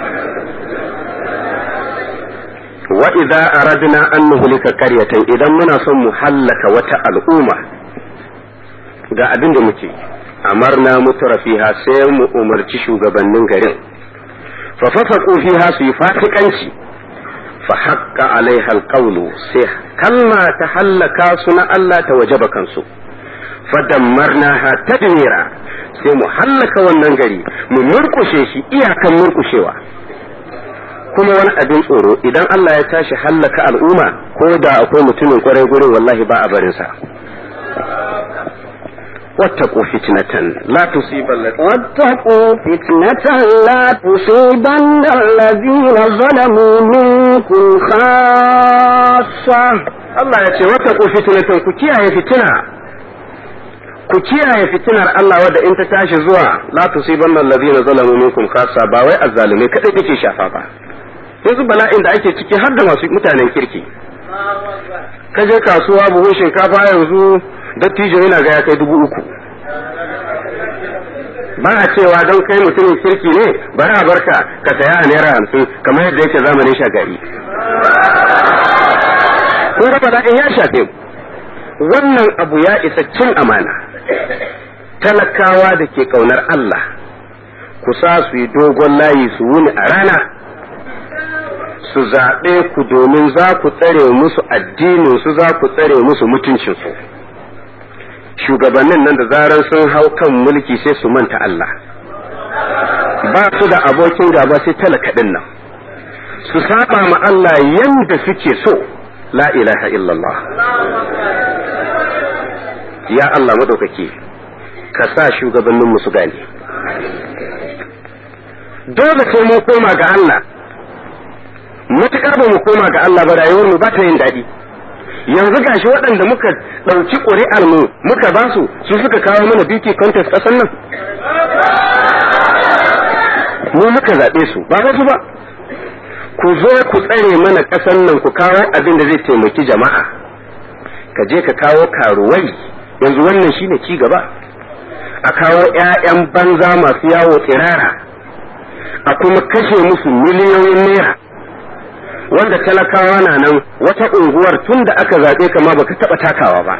wa idza aradna an nuhlika qaryatan idan muna son mu hallaka wata al'umma ga abin da muke amarna mutura fiha sai mu umarci shugabannin garin fa fasaqu fiha su yi fasikanci fa haqqa alaiha alqawlu sai kalma ta hallaka su na Allah ta wajaba kansu fa dammarnaha tadmira sai mu hallaka wannan gari mu murkushe shi iyakan murkushewa kuma wani abin tsoro idan Allah ya tashi hallaka al'umma ko da akwai mutumin kwarai gurin wallahi ba a barinsa واتقوا فتنة لا تصيبن واتقوا فتنة لا تصيبن الذين ظلموا منكم خاصة Allah ya ce wata ku fitnatan ku kiyaye fitina ku kiyaye fitinar Allah wadda in ta tashi zuwa la tusibanna alladhina zalamu minkum khassa ba wai azzalume kadai take shafa ba yanzu bala'in da ake ciki har da masu mutanen kirki ka je kasuwa buhun shinkafa yanzu dattijo yana ga ya kai dubu uku ba a cewa don kai mutumin kirki ne bari a barka ka saya a naira hamsin kamar yadda yake zamanin shagari kun ga bala'in ya shafe wannan abu ya isa cin amana talakawa da ke kaunar Allah ku sa su yi dogon layi su wuni a rana su zaɓe ku domin za ku tsare musu addinin su za ku tsare musu mutuncinsu shugabannin nan da zaran sun hau kan mulki sai su manta Allah ba su da abokin gaba sai talaka ɗin nan su saba ma Allah yanda suke so la ilaha illallah ya Allah madaukaki ka sa shugabannin su gane dole sai mun koma ga Allah mutukar ba mu koma ga Allah ba rayuwar mu ba ta yin daɗi yanzu gashi waɗanda muka ɗauki ƙuri'ar mu muka ba su su suka kawo mana beauty contest ƙasar nan mu muka zaɓe su ba wasu ba ku zo ku tsare mana ƙasar nan ku kawo abin da zai taimaki jama'a ka je ka kawo karuwai yanzu wannan shine ci gaba a kawo 'ya'yan banza masu yawo tsirara a kuma kashe musu miliyoyin naira wanda talakawa na nan wata unguwar tun da aka zaɓe kama baka taɓa takawa ba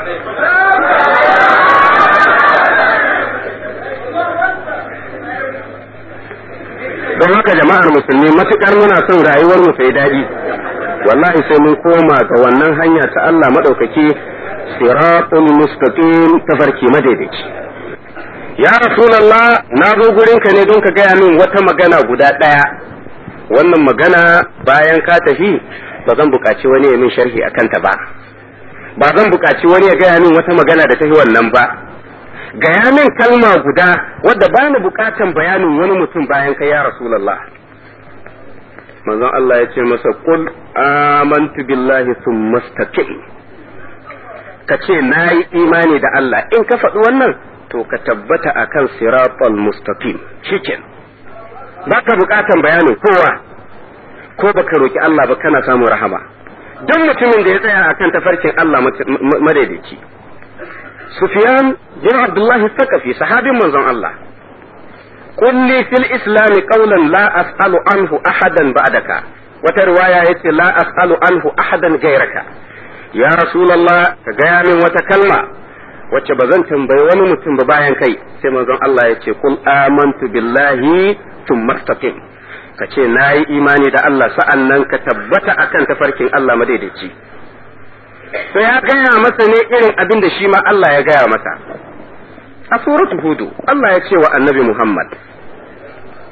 don haka jama'ar musulmi matukar muna son rayuwar mu sai daɗi wallahi sai mun koma ga wannan hanya ta Allah maɗaukaki siratul mustaqim tafarki madaidaici ya rasulullah na zo gurinka ne don ka gaya min wata magana guda ɗaya wannan magana bayan ka tafi ba zan buƙaci wani ya min sharhi a kanta ba ba zan buƙaci wani ya gaya min wata magana da tafi wannan ba gaya min kalma guda wadda ba ni buƙatan bayanin wani mutum bayan kai ya rasulullah manzon Allah ya ce masa qul amantu billahi thumma istaqim ka ce na yi imani da Allah in ka faɗi wannan to ka tabbata akan siratal mustaqim shiken baka bukatan bayanin kowa ko baka roki Allah ba kana samun rahama don mutumin da ya tsaya akan tafarkin Allah madaidaici Sufyan bin Abdullah Sakafi sahabin manzon Allah قل لي في الإسلام قولا لا أسأل عنه أحدا بعدك وترواية يتي لا أسأل عنه أحدا غيرك يا رسول الله كجامع وتكلمة wacce ba zan tambayi wani mutum ba bayan kai sai manzon Allah ya ce kul amantu billahi thumma istaqim ka ce nayi imani da Allah sa'an nan ka tabbata akan tafarkin Allah madaidaici sai ya gaya masa ne irin abin da shi ma Allah ya gaya masa a suratu hudu Allah ya ce wa annabi Muhammad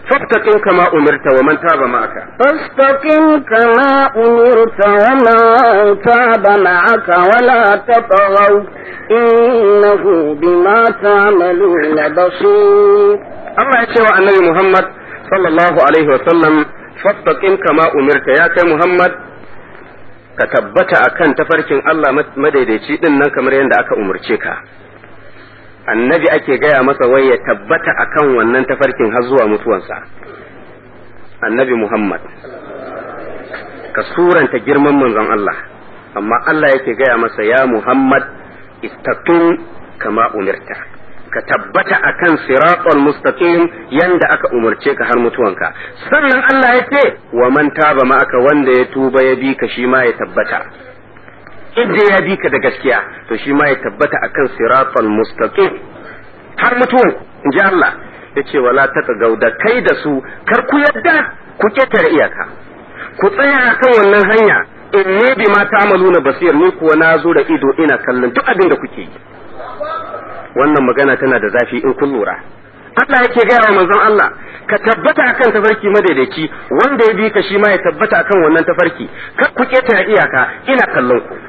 fastaqim kama umirta wa man taba ma'aka فاستقم كما أمرت ومن تاب معك ولا تطغوا إنه بما تعملون بصير Allah ya ce wa annabi Muhammad sallallahu alaihi wa sallam fastaqim kama umirta ya kai Muhammad ka tabbata akan tafarkin Allah madaidaici din nan kamar yadda aka umurce ka annabi ake gaya masa wai ya tabbata akan wannan tafarkin har zuwa mutuwansa annabi Muhammad ka suranta girman manzon Allah amma Allah yake gaya masa ya Muhammad istaqim kama umirta ka tabbata akan siratal mustaqim yanda aka umarce ka har mutuwanka sannan Allah ya ce wa man taba ma'aka wanda ya tuba ya bi ka shi ma ya tabbata inda ya bi ka da gaskiya to shi ma ya tabbata akan siratal mustaqim har mutuwan in ji Allah ya ce wala taqaw da kai da su kar ku yadda ku ketare iyaka ku tsaya akan wannan hanya inni bima ta'maluna basir ni kuwa na zo da ido ina kallon duk abin da kuke yi wannan magana tana da zafi in kun lura Allah yake gaya wa manzon Allah ka tabbata akan tafarki madaidaici wanda ya bi ka shi ma ya tabbata akan wannan tafarki kar ku ketare iyaka ina kallon ku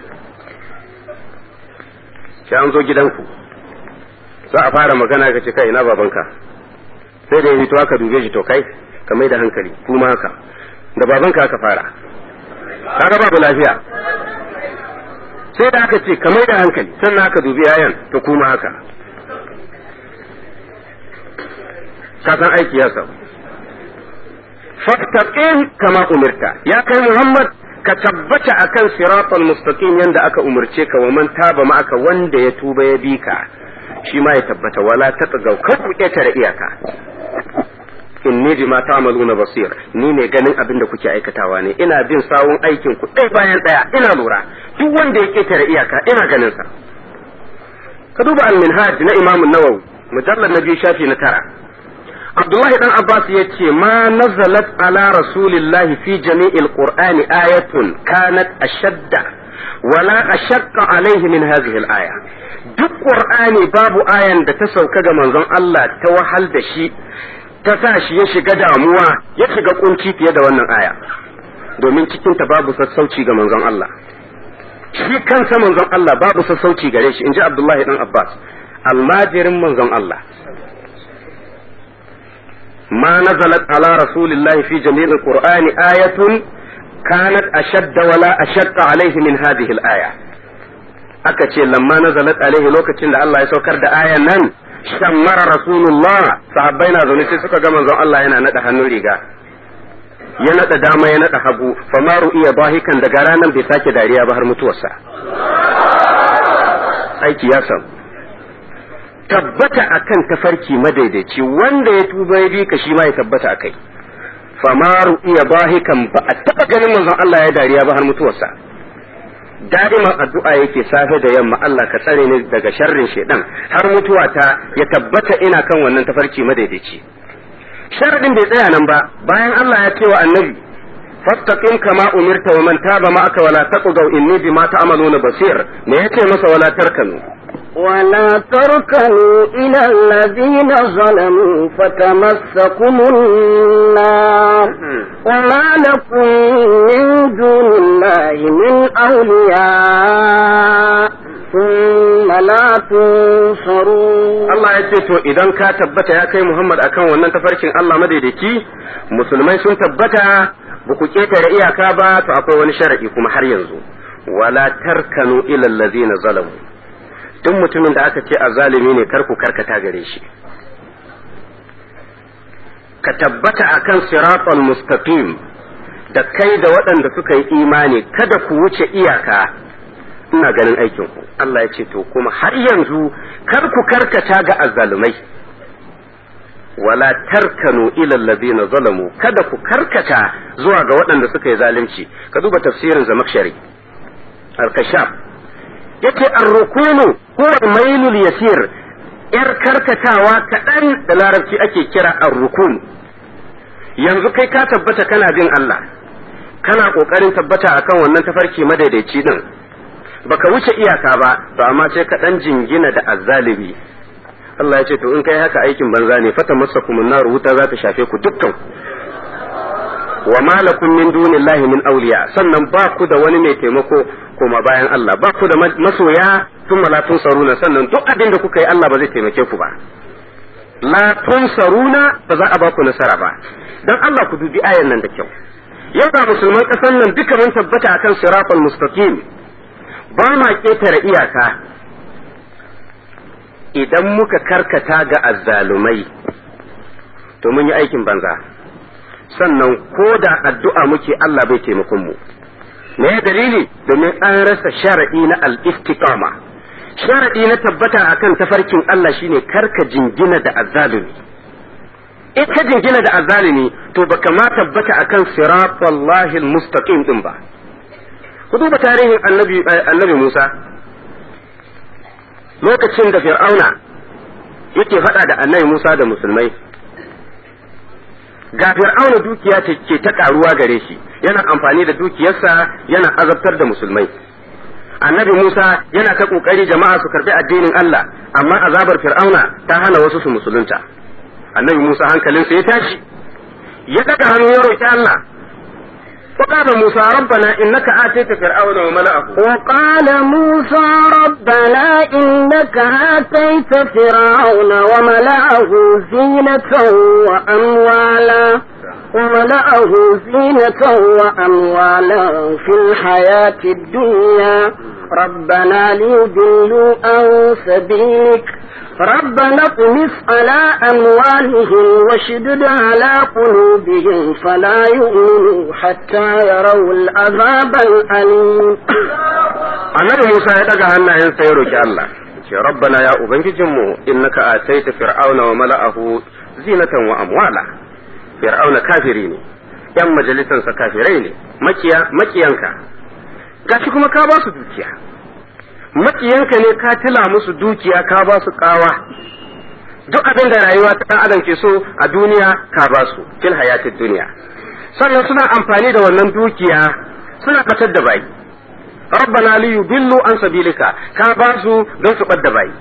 sai an zo gidanku za a fara magana ka ce kai ina babanka sai da ya fito aka dube shi to kai ka mai da hankali kuma haka da babanka aka fara kaga babu lafiya sai da aka ce ka mai da hankali sannan aka dubi yayan to kuma haka ka san aiki ya samu fattaqin kama umirta ya kai Muhammad ka tabbata akan siratal mustaqim yanda aka umarce ka wa man taba ma aka wanda ya tuba ya bi ka shi ma ya tabbata wala tatagaw kar ku ketare iyaka inni bima ta'maluna basir ni ne ganin abin da kuke aikatawa ne ina bin sawun aikin ku ɗaya bayan ɗaya ina lura duk wanda ya ketare iyaka ina ganin sa ka duba al-minhaj na Imam an-Nawawi mujallad na biyu shafi na tara Abdullahi dan Abbas ya ce ma nazalat ala rasulillahi fi jami'il qur'ani ayatun kanat ashadda wala ashaqqa alaihi min hadhihi al-aya duk qur'ani babu ayan da ta sauka ga manzon Allah ta wahal da shi ta sa shi ya shiga damuwa ya shiga kunci fiye da wannan aya domin cikin ta babu sassauci ga manzon Allah shi kansa manzon Allah babu sassauci gare shi inji Abdullahi dan Abbas almajirin manzon Allah ما نزلت على رسول الله في جميع القرآن آية كانت أشد ولا أشق عليه من هذه الآية aka ce lamma nazalat alaihi lokacin da Allah ya saukar da ayan nan shammara rasulullah sahabbai na zaune sai suka ga manzon Allah yana nada hannun riga ya nada dama ya nada hagu famaru iya bahikan daga ranar bai sake dariya ba har mutuwarsa aiki ya samu tabbata akan tafarki madaidaici wanda ya tuba ya bi ka shi ma ya tabbata akai famaru iya bahikan ba a taba ganin manzon Allah ya dariya ba har mutuwarsa da'iman addu'a yake safe da yamma Allah ka tsare ni daga sharrin shedan har mutuwa ta ya tabbata ina kan wannan tafarki madaidaici sharadin bai tsaya nan ba bayan Allah ya ce wa annabi fastaqim kama umirta wa man taba ma'aka wala taqdaw inni bima ta'maluna basir me yace masa wala tarkanu ولا تركنوا إلى الذين ظلموا فتمسكم النار وما لكم من دون الله من أولياء ثم لا تنصرون Allah ya ce to idan ka tabbata ya kai Muhammad akan wannan tafarkin Allah madaidaki musulmai sun tabbata ba ku ketare iyaka ba to akwai wani sharadi kuma har yanzu wala tarkanu ila allazina zalamu duk mutumin da aka ce azalimi ne kar ku karkata gare shi ka tabbata akan siratal mustaqim da kai da waɗanda suka yi imani kada ku wuce iyaka ina ganin aikin ku Allah ya ce to kuma har yanzu kar ku karkata ga azzalumai wala tarkanu ila allazina zalamu kada ku karkata zuwa ga waɗanda suka yi zalunci ka duba tafsirin zamakshari al-kashaf yace ar-rukunu huwa al-mailul yasir yar karkatawa kaɗan da larabci ake kira ar-rukun yanzu kai ka tabbata kana bin Allah kana kokarin tabbata akan wannan tafarki madaidaici din baka wuce iyaka ba to amma sai ka dan jingina da azzalimi Allah ya ce to in kai haka aikin banza ne fata masa kuma nar wuta za ta shafe ku dukkan wa malakum min dunillahi min awliya sannan ba ku da wani mai taimako koma bayan Allah ba ku da masoya thumma la tunsaruna sannan duk abin da kuka yi Allah ba zai taimake ku ba la tunsaruna ba za a ba ku nasara ba dan Allah ku dubi ayan nan da kyau yau ga musulman kasan nan duka mun tabbata akan siratal mustaqim ba ma ketare iyaka idan muka karkata ga azzalumai to mun yi aikin banza sannan ko da addu'a muke Allah bai taimakon mu me dalili domin an rasa shar'i na al-istiqama shar'i na tabbata akan tafarkin Allah shine karka jingina da azzalumi in ka jingina da azzalumi to baka ma tabbata akan siratallahi al-mustaqim din ba ku duba tarihin annabi annabi Musa lokacin da fir'auna yake faɗa da annabi Musa da musulmai ga fir'auna dukiya ke ta karuwa gare shi yana amfani da dukiyarsa yana azabtar da musulmai annabi Musa yana ta kokari jama'a su karbi addinin Allah amma azabar fir'auna ta hana wasu su musulunta annabi Musa hankalinsa ya tashi ya daga hannu ya roki Allah وقال موسى ربنا إنك آتيت فرعون وملأه وقال موسى ربنا إنك آتيت فرعون وملأه زينة وأموالا وملأه زينة وأموالا في الحياة الدنيا ربنا ليضلوا عن سبيلك ربنا اطمس على أموالهم وشدد على قلوبهم فلا يؤمنوا حتى يروا العذاب الأليم annabi Musa ya daga hannayensa ya roki Allah ce rabbana ya ubangijinmu innaka ataita fir'auna wa mala'ahu zinatan wa amwala fir'auna kafiri ne yan majalisansa kafirai ne makiya makiyanka gashi kuma ka ba su dukiya makiyanka ne ka tila musu dukiya ka ba su kawa duk abin da rayuwa ta adam ke so a duniya ka ba su fil hayatid duniya sannan suna amfani da wannan dukiya suna fatar da bayi rabbana li yudillu an sabilika ka ba su don su ɓadda bayi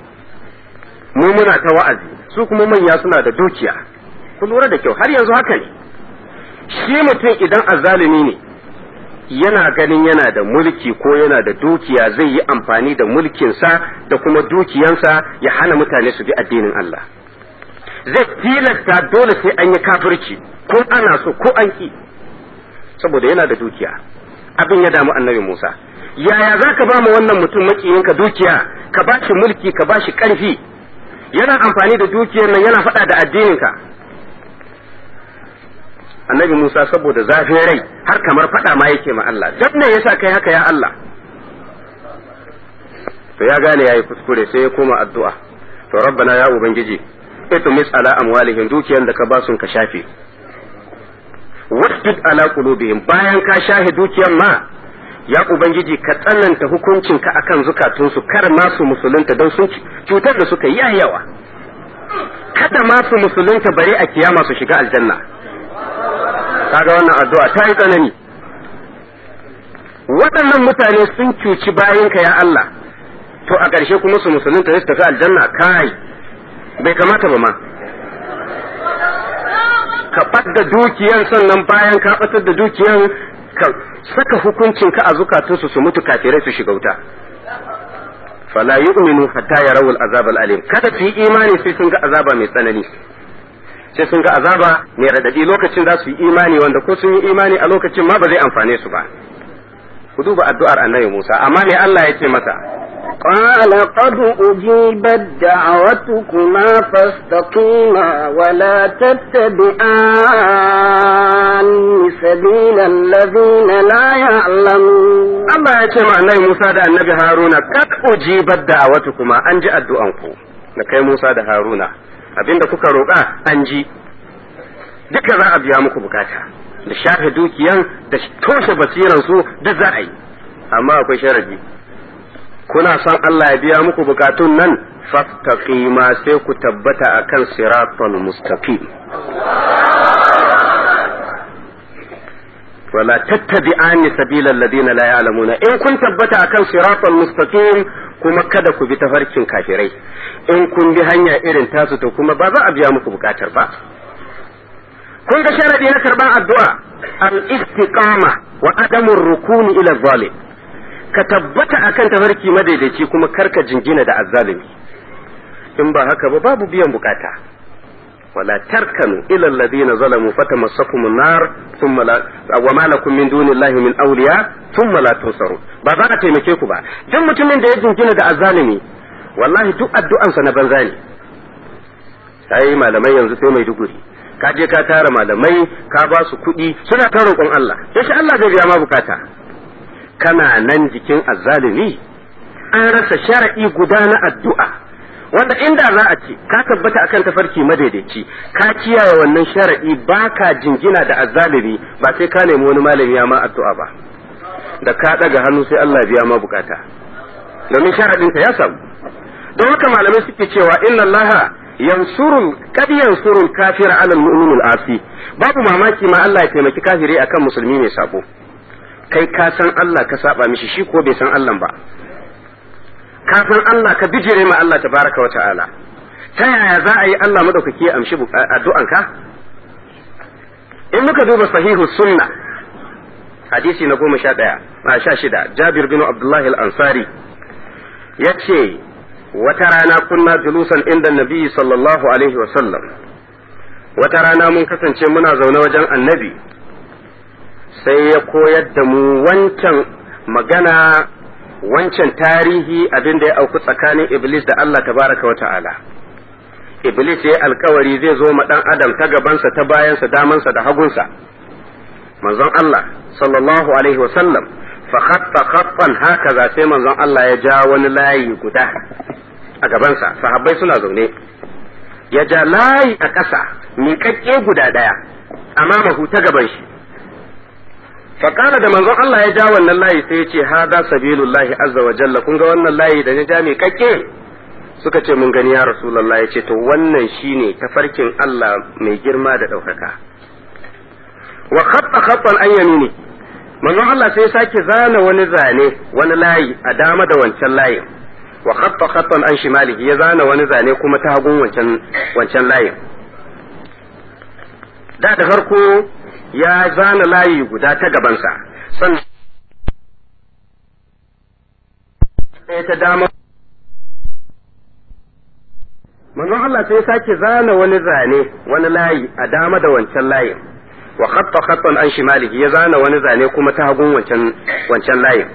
mu muna ta wa'azi su kuma manya suna da dukiya ku lura da kyau har yanzu haka ne shi mutum idan azzalumi ne yana ganin yana da mulki ko yana da dukiya zai yi amfani da mulkinsa da kuma dukiyansa ya hana mutane su bi addinin Allah zai tilasta dole sai an yi kafirci ko ana so ko an ki saboda yana da dukiya abin ya damu annabi Musa yaya za ka ba mu wannan mutum makiyinka dukiya ka ba shi mulki ka ba shi ƙarfi yana amfani da dukiyar nan yana faɗa da addininka annabi Musa saboda zafin rai har kamar faɗa ma yake ma Allah dan ne yasa kai haka ya Allah to ya gane yayi kuskure sai ya koma addu'a to rabbana ya ubangiji itumis ala amwalihim dukiyar da ka ba sun ka shafe wasjud ala qulubihim bayan ka shahe dukiyar ma ya ubangiji ka tsananta hukuncin ka akan zukatunsu kar ma su musulunta don sun cutar da suka yi yawa kada ma su musulunta bare a kiyama su shiga aljanna kaga wannan addu'a ta yi tsanani waɗannan mutane sun cuci bayanka ya Allah to a ƙarshe kuma su musulunta su tafi aljanna kai bai kamata ba ma ka ɓadda dukiyan sannan bayan ka ɓatar da dukiyan ka saka hukuncin ka a zukatunsu su mutu kafirai su shiga wuta fala yu'minu hatta yarawul azab al-alim kada su yi imani sai sun ga azaba mai tsanani sai sun ga azaba mai radadi lokacin za su yi imani wanda ko sun yi imani a lokacin ma ba zai amfane su ba ku duba addu'ar annabi Musa amma me Allah ya ce masa قال قد أجيبت دعوتكما فاستقيما ولا تتبعان سبيل الذين لا يعلمون Allah ya ce ma annabi Musa da annabi Haruna kad ujibat da'awatukuma an ji addu'anku da kai Musa da Haruna abinda kuka roƙa an ji duka za a biya muku bukata da shafe dukiyan da toshe basiran su duk za a yi amma akwai sharadi kuna son Allah ya biya muku bukatun nan fastaqima sai ku tabbata akan siratal mustaqim wala tattabi'ani sabilal ladina la ya'lamuna in kun tabbata akan siratal mustaqim kuma kada ku bi tafarkin kafirai in kun bi hanya irin tasu to kuma ba za a biya muku bukatar ba kun ga sharadi na karban addu'a al istiqama wa adamur rukuni ila zalim ka tabbata akan tafarki madaidaici kuma karka jingina da azzalimi in ba haka ba babu biyan bukata wala tarkanu ila alladhina zalamu fatamassakum an-nar thumma la wa ma lakum min dunillahi min awliya thumma la tunsaru ba za a taimake ku ba duk mutumin da ya jingina da azzalimi wallahi duk addu'ansa na banza ne sai malamai yanzu sai mai duguri ka je ka tara malamai ka ba su kuɗi suna ta roƙon Allah yashi Allah zai biya ma bukata kana nan jikin azzalimi an rasa shar'i guda na addu'a wanda inda za a ce ka tabbata akan tafarki madaidaici ka kiyaye wannan shar'i baka jingina da azzalimi ba sai ka nemi wani malami ya ma addu'a ba da ka daga hannu sai Allah biya ma bukata domin sharadin ya samu don haka malamai suke cewa inna Allah yansurul kad yansurul kafira ala al asi babu mamaki ma Allah ya taimaki kafiri akan musulmi mai sabo kai ka san Allah ka saba mishi shi ko bai san Allah ba ka san Allah ka bijire ma Allah tabaraka wa ta'ala ta yaya za a yi Allah madaukaki ya amshi addu'anka in muka duba sahihu sunna hadisi na goma sha ɗaya a sha shida jabir bin abdullahi al-ansari ya ce wata rana kunna julusan inda nabi sallallahu alaihi wa sallam wata rana mun kasance muna zaune wajen annabi sai ya koyar da mu wancan magana wancan tarihi abin da ya auku tsakanin Iblis da Allah tabaraka wa ta'ala. Iblis ya yi alkawari zai zo ma ɗan Adam ta gabansa ta bayansa damansa da hagunsa. Manzon Allah sallallahu alaihi wa sallam fa khatta khattan haka za sai manzon Allah ya ja wani layi guda a gabansa sahabbai suna zaune ya ja layi a ƙasa miƙaƙƙe guda ɗaya amma mahu ta gaban shi faƙara da manzon Allah ya ja wannan layi sai ya ce hada sabilullahi azza wa jalla kun ga wannan layi da ya ja mai kakke suka ce mun gani ya rasulullah ya ce to wannan shine tafarkin Allah mai girma da ɗaukaka wa khatta khattan an yamini manzon Allah sai ya sake zana wani zane wani layi a dama da wancan layin wa khatta khattan an shimalihi ya zana wani zane kuma ta hagun wancan wancan layin da da farko ya zana layi guda ta gabansa sannan ɗaya ta dama manzon Allah sai sake zana wani zane wani layi a dama da wancan layin wa khatta khattan an shimalihi ya zana wani zane kuma ta hagun wancan wancan layin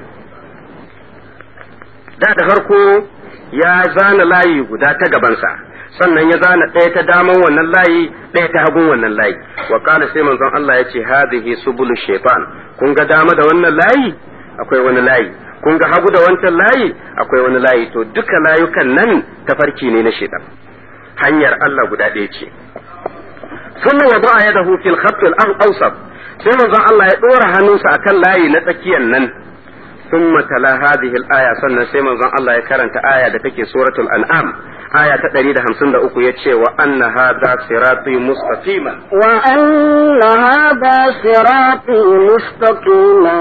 da da farko ya zana layi guda ta gabansa sannan ya zana ɗaya ta daman wannan layi ɗaya ta hagun wannan layi wa qala sai manzon Allah ya ce hadhihi subulu shaytan kun ga dama da wannan layi akwai wani layi kun ga hagu da wancan layi akwai wani layi to duka layukan nan tafarki ne na shaytan hanyar Allah guda ɗaya ce sunna wa ba'a yadahu fil khatt al awsat sai manzon Allah ya dora hannunsa akan layi na tsakiyar nan ثم تلا هذه الآية سنة سيما زن الله يكرنت آية دتك سورة الأنعام آية تدريد همسن دأكو يتشي وأن هذا صراطي مستقيما وأن هذا صراطي مستقيما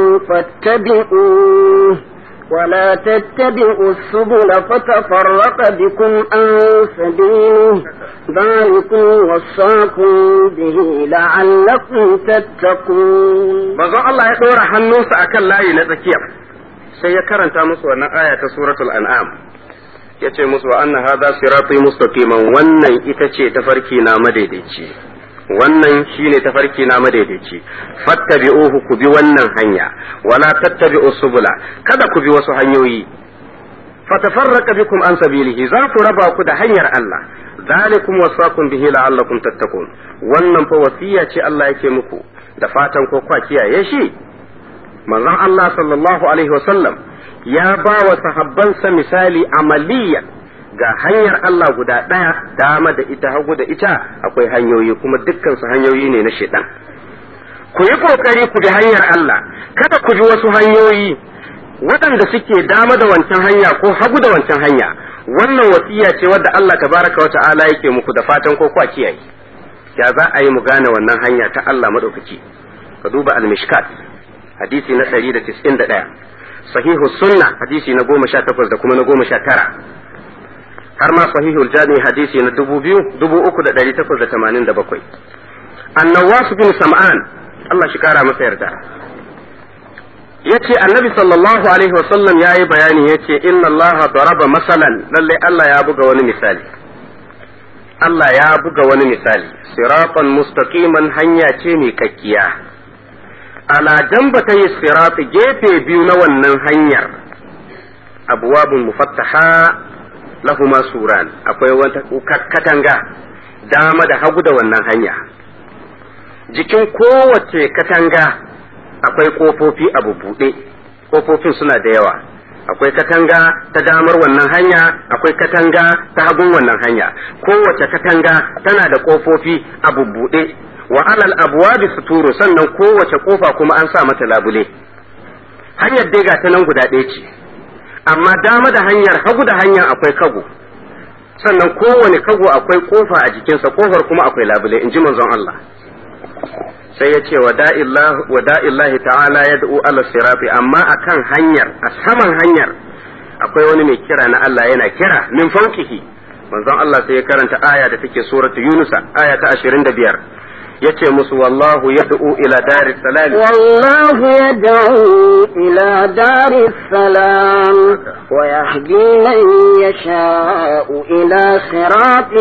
فاتبعوه ولا تتبعوا السبل فتفرق بكم عن سبيله ذلكم وصاكم به لعلكم تتقون manzon Allah ya ɗora hannunsa a kan layi na tsakiya sai ya karanta musu wannan aya ta suratul an'am ya ce musu wa anna hadha sirati mustaqiman wannan ita ce tafarki na madaidaici wannan shine tafarki na madaidaici fattabi'uhu ku bi wannan hanya wala tattabi'u subula kada ku bi wasu hanyoyi fatafarraqa bikum an sabilihi za ku raba ku da hanyar Allah zalikum wasaqum bihi la'allakum tattaqun wannan fa wasiya ce Allah yake muku da fatan ko kwa kiyaye shi manzon Allah sallallahu alaihi wasallam ya ba wa sahabbansa misali amaliya ga hanyar Allah guda ɗaya dama da ita hagu da ita akwai hanyoyi kuma dukkan su hanyoyi ne na shaitan ku yi kokari ku bi hanyar Allah kada ku bi wasu hanyoyi waɗanda suke dama da wancan hanya ko hagu da wancan hanya wannan wasiya ce wadda Allah tabaraka wa ta'ala yake muku da fatan ko kwa kiyaye ya za a yi mu gane wannan hanya ta Allah madaukaki ka duba al-mishkat hadisi na 191 sahihu sunna hadisi na 18 da kuma na 19 har ma sahihul jami hadisi na 3887 annawas bin sam'an Allah shi kara masa yarda yace annabi sallallahu alaihi wasallam yayi bayani yace inna Allah daraba masalan lalle Allah ya buga wani misali Allah ya buga wani misali siratan mustaqiman hanya ce mai kakkiya ala jambata yi sirati gefe biyu na wannan hanyar abuwabun mufattaha lahuma suran akwai wata katanga dama da hagu da wannan hanya jikin kowace katanga akwai kofofi a bubuɗe kofofin suna da yawa akwai katanga ta damar wannan hanya akwai katanga ta hagun wannan hanya kowace katanga tana da kofofi a bubbuɗe wa alal abwabi suturu sannan kowace kofa kuma an sa mata labule hanyar dai ga ta nan guda ɗaya ce amma dama da hanyar hagu da hanyar akwai kago sannan kowane kago akwai kofa a jikinsa kofar kuma akwai labule in ji manzon Allah sai ya ce wa da'illahi ta'ala ya da'u ala sirafi amma akan hanyar a saman hanyar akwai wani mai kira na Allah yana kira min fauqihi manzon Allah sai ya karanta aya da take suratu yunusa aya ta 25 yace musu wallahu yad'u ila daris salam والله يدعو إلى دار السلام ويهدي من يشاء إلى صراط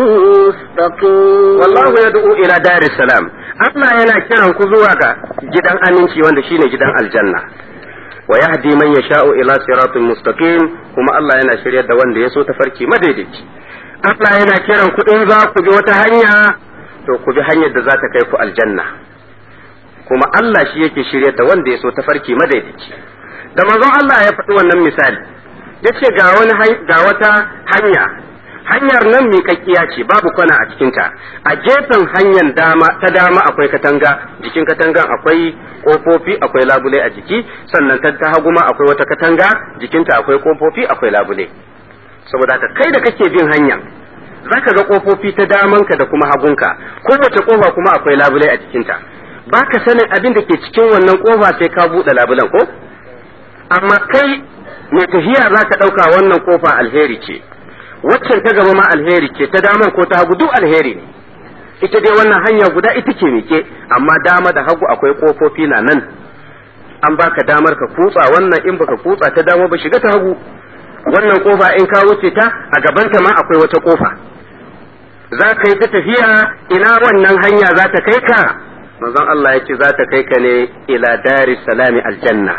مستقيم wallahu yad'u ila daris salam Allah yana kiran ku zuwa ga gidan aminci wanda shine gidan aljanna wa yahdi man yasha'u ila siratin mustaqim kuma Allah yana shiryar da wanda ya so tafarki madaidaici Allah yana kiran ku in za ku bi wata hanya to ku bi hanyar da za ta kai ku aljanna kuma Allah shi yake shiryar da wanda ya so tafarki madaidaici da manzon Allah ya faɗi wannan misali yace ga wani ga wata hanya hanyar nan miƙaƙƙiya ce babu kwana a cikinta a gefen hanyar dama ta dama akwai katanga jikin katangan akwai ƙofofi akwai labule a jiki sannan ta ta hagu ma akwai wata katanga jikinta akwai ƙofofi akwai labule saboda haka kai da kake bin hanya zaka ga ƙofofi ta damanka da kuma hagunka kowace ƙofa kuma akwai labule a jikinta baka sanin abin da ke cikin wannan ƙofa sai ka buɗe labulen ko amma kai mai tafiya zaka ɗauka wannan ƙofa alheri ce waccan ta gaba ma alheri ce ta daman ko ta hagu duk alheri ne ita dai wannan hanya guda ita ce mike amma dama da hagu akwai kofofi na nan an baka damar ka kutsa wannan in baka kutsa ta dama ba shiga ta hagu wannan kofa in ka wuce ta a gabanta ma akwai wata kofa za ka yi ta tafiya ina wannan hanya za ta kai ka manzon Allah ya ce za ta kai ka ne ila daris salami aljanna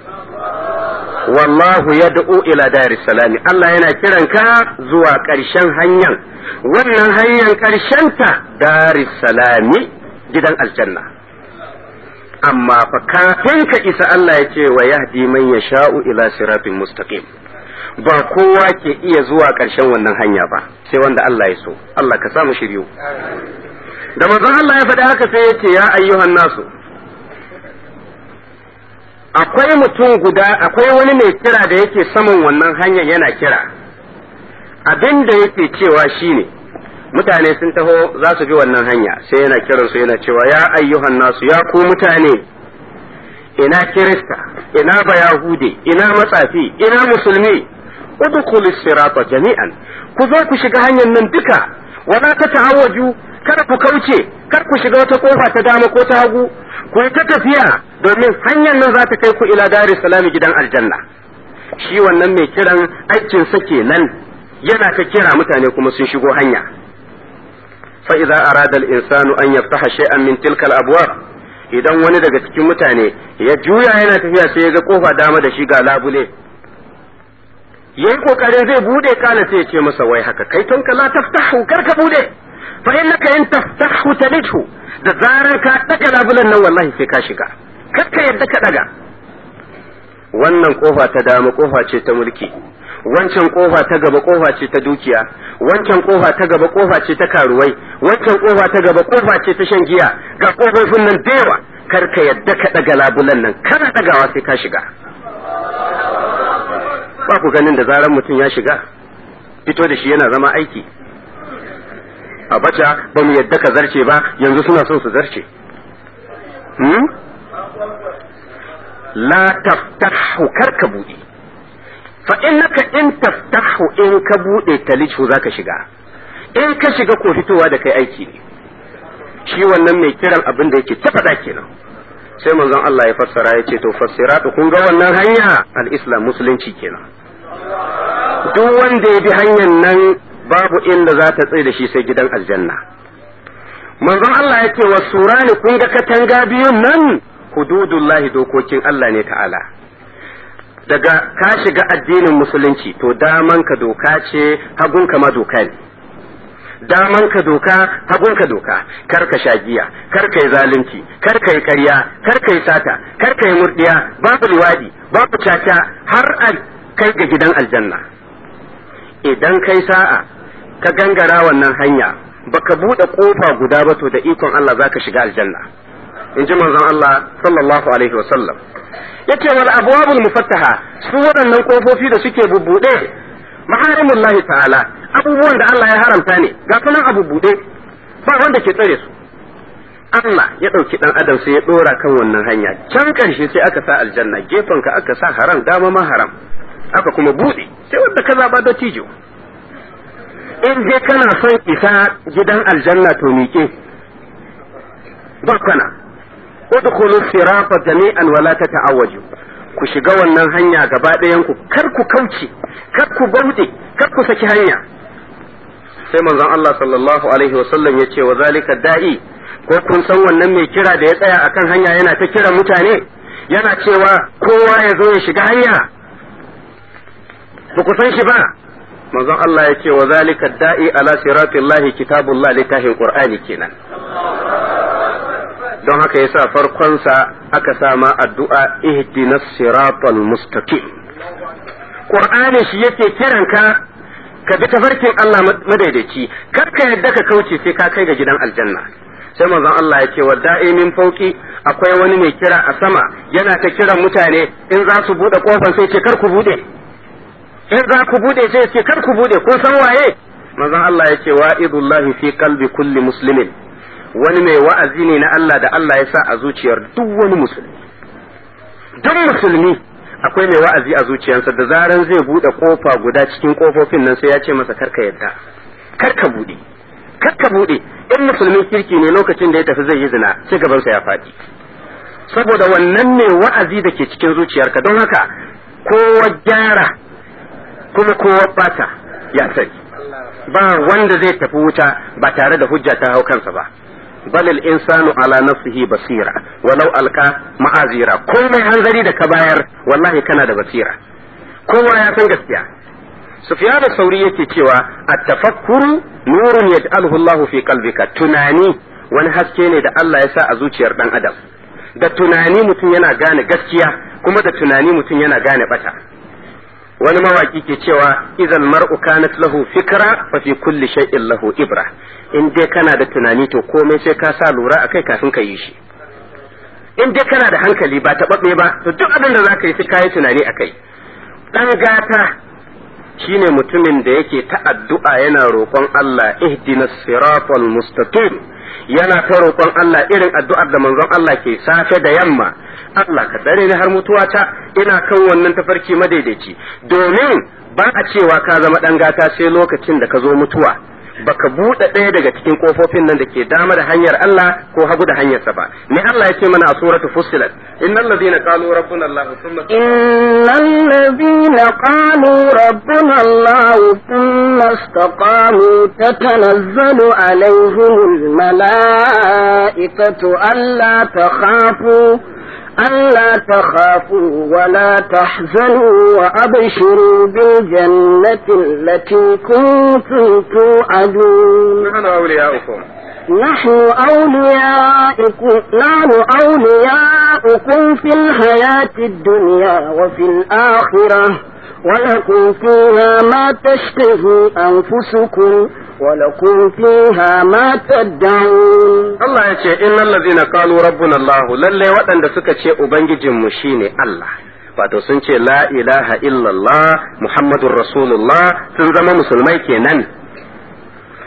wallahu yad'u ila daris salami Allah yana kiran ka zuwa ƙarshen hanyar wannan hanyar ta daris salami gidan aljanna amma fa kafin ka isa Allah ya ce wa yahdi man yasha'u ila siratin mustaqim ba kowa ke iya zuwa ƙarshen wannan hanya ba sai wanda Allah ya so Allah ka samu shiryu da manzon Allah ya faɗi haka sai ya ce ya ayyuhan nasu akwai mutum guda akwai wani mai kira da yake saman wannan hanyar yana kira abin da yake cewa shine mutane sun taho za su bi wannan hanya sai yana kiransu yana cewa ya ayyuhan nasu ya ku mutane ina kirista ina bayahude ina matsafi ina musulmi udkhulu sirata jami'an ku zo ku shiga hanyar nan duka wala ta ta'awaju kada ku kauce kar ku shiga wata kofa ta dama ko ta hagu ku yi ta tafiya domin hanyar nan za ta kai ku ila dari salami gidan aljanna shi wannan mai kiran aikin sa kenan yana ta kira mutane kuma sun shigo hanya fa idza arada al-insanu an yaftaha shay'an min tilka al-abwab idan wani daga cikin mutane ya juya yana tafiya sai ya ga kofa dama da shi ga labule yayi kokarin zai bude kana sai ya ce masa wai haka kai tonka la taftahu kar ka bude fa innaka in taftahu talidhu da zarar ka daga labulan nan wallahi sai ka shiga kar ka yadda ka daga wannan kofa ta dama kofa ce ta mulki wancan kofa ta gaba kofa ce ta dukiya wancan kofa ta gaba kofa ce ta karuwai wancan kofa ta gaba kofa ce ta shan giya ga kofofin nan da yawa kar ka yadda ka daga labulan nan kana dagawa sai ka shiga ba ku ganin da zarar mutum ya shiga fito da shi yana zama aiki a baca ba mu yadda ka zarce ba yanzu suna son su zarce hmm? la taftahu kar ka buɗe fa innaka in taftahu in ka buɗe talijhu zaka shiga in ka shiga ko fitowa da kai aiki ne shi wannan mai kiran abin da yake ta faɗa kenan sai manzon Allah ya fassara ya ce to fassiratu kun ga wannan hanya al-islam musulunci kenan duk wanda ya bi hanyar nan babu inda za ta tsaye da shi sai gidan aljanna manzon Allah ya ce wa surani kun ga katanga biyun nan hududullahi dokokin Allah ne ta'ala daga ka shiga addinin musulunci to daman ka doka ce hagun ma doka ne daman ka doka hagun ka doka kar ka sha giya kar ka yi zalunci kar ka yi ƙarya kar ka yi sata kar ka yi murdiya babu liwadi babu caca har a kai ga gidan aljanna idan kai sa'a ka gangara wannan hanya baka buɗe ƙofa guda ba to da ikon Allah zaka shiga aljanna in ji manzon Allah sallallahu alaihi wasallam yace wal abwabul mufattaha su waɗannan kofofi da suke bubbuɗe maharimullahi ta'ala abubuwan da Allah ya haramta ne ga sunan abu buɗe ba wanda ke tsare su Allah ya ɗauki ɗan adam sai ya ɗora kan wannan hanya can ƙarshe sai aka sa aljanna gefen ka aka sa haram dama ma haram aka kuma buɗe sai wanda ka zaba da tijo in dai kana son isa gidan aljanna to miƙe ba kana udkhulu sirata jami'an wala tata'awwaju ku shiga wannan hanya gaba ɗayan ku kar ku kauce kar ku bauɗe kar ku saki hanya sai manzon Allah sallallahu alaihi wasallam ya ce wa zalika da'i ko kun san wannan mai kira da ya tsaya akan hanya yana ta kira mutane yana cewa kowa ya zo ya shiga hanya ba ku san shi ba manzon Allah ya ce wa zalika da'i ala siratillahi kitabullah littafin qur'ani kenan don haka yasa farkonsa aka sama addu'a ihdinas siratal mustaqim qur'ani shi yake kiranka ka bi tafarkin Allah madaidaici kar ka yadda ka kauce sai ka kai ga gidan aljanna sai manzon Allah ya ce wa da'i min fauki akwai wani mai kira a sama yana ta kiran mutane in za su bude kofar sai ce kar ku bude in za ku bude sai ce kar ku bude kun san waye manzon Allah ya ce wa'idullahi fi qalbi kulli muslimin wani mai wa'azi ne na Allah da Allah ya sa a zuciyar duk wani musulmi duk musulmi akwai mai wa'azi a zuciyarsa da zaran zai bude kofa guda cikin kofofin nan sai ya ce masa karka yadda karka bude karka bude in musulmin kirki ne lokacin da ya tafi zai yi zina sai gabansa ya faɗi saboda wannan ne wa'azi da ke cikin zuciyarka don haka kowa gyara kuma kowa bata ya sani ba wanda zai tafi wuta ba tare da hujja ta hau kansa ba bal al insanu ala nafsihi basira walau alka ma'azira komai hanzari da ka bayar wallahi kana da basira kowa ya san gaskiya sufyan sauri yake cewa at-tafakkuru nurun yaj'aluhu Allahu fi qalbika tunani wani haske ne da Allah ya sa a zuciyar dan adam da tunani mutum yana gane gaskiya kuma da tunani mutum yana gane bata wani mawaki ke cewa idan mar'u kanat lahu fikra fa fi kulli shay'in lahu ibra in dai kana da tunani to komai sai ka sa lura akai kafin ka yi shi in dai kana da hankali ba taɓaɓɓe ba to duk abin da zaka yi sai ka yi tunani akai dan gata shine mutumin da yake ta addu'a yana roƙon Allah ihdinas siratal mustaqim yana ta roƙon Allah irin addu'ar da manzon Allah ke safe da yamma Allah ka tsare ni har mutuwata ina kan wannan tafarki madaidaici domin ba a cewa ka zama ɗan gata sai lokacin da ka zo mutuwa baka buɗe ɗaya daga cikin kofofin nan da ke dama da hanyar Allah ko hagu da hanyarsa ba ne Allah ya ce mana a suratu fussilat innal ladina qalu rabbuna Allah thumma innal ladina qalu rabbuna Allah thumma istaqamu tatanazzalu alaihimul malaikatu alla takhafu ألا تخافوا ولا تحزنوا وأبشروا بالجنة التي كنتم توعدون نحن أولياؤكم نحن أولياؤكم نحن أولياؤكم في الحياة الدنيا وفي الآخرة ولكم فيها ما تشتهي أنفسكم ولكم فيها ما تدعون Allah ya ce innal ladina qalu rabbuna Allah lalle waɗanda suka ce ubangijinmu shine Allah wato sun ce la ilaha illallah muhammadur rasulullah sun zama musulmai kenan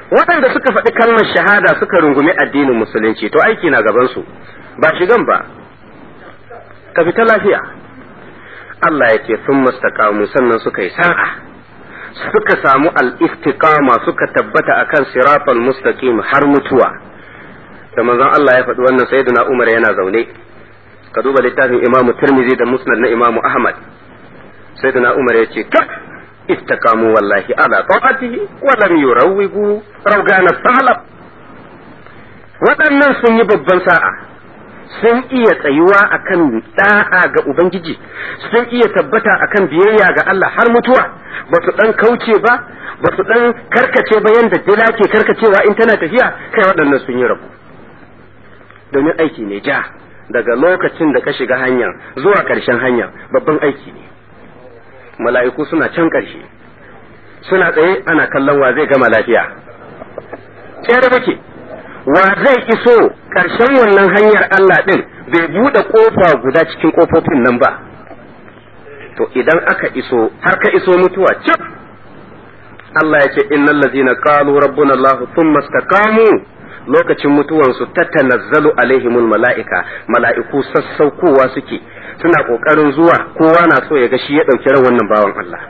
waɗanda suka faɗi kalmar shahada suka rungumi addinin musulunci to aiki na gabansu ba shigan ba ka fita lafiya Allah ya ce sun mastakamu sannan suka yi sa'a suka samu al-istiqama suka tabbata akan siratal mustaqim har mutuwa da manzon Allah ya faɗi wannan sayyidina Umar yana zaune ka duba littafin Imam Tirmidhi da Musnad na Imam Ahmad sayyidina Umar ya ce استقاموا والله على طاعته ولم يروجوا روغان الثعلب waɗannan sun yi babban sa'a sun iya tsayuwa akan da'a ga Ubangiji sun iya tabbata akan biyayya ga Allah har mutuwa ba su ɗan kauce ba ba su ɗan karkace ba yadda dila ke karkacewa in tana tafiya kai waɗannan sun yi rabu domin aiki ne ja daga lokacin da ka shiga hanyar zuwa ƙarshen hanyar babban aiki ne mala'iku suna can ƙarshe suna tsaye ana kallon wa zai gama lafiya tsere muke wa zai iso ƙarshen wannan hanyar Allah ɗin bai buɗe ƙofa guda cikin ƙofofin nan ba to idan aka iso har ka iso mutuwa cip Allah ya ce innal ladzina qalu rabbuna Allah thumma istaqamu lokacin mutuwansu tatanazzalu alaihimul mala'ika mala'iku sassaukowa suke suna kokarin zuwa kowa na so ya ga shi ya dauki ran wannan bawan Allah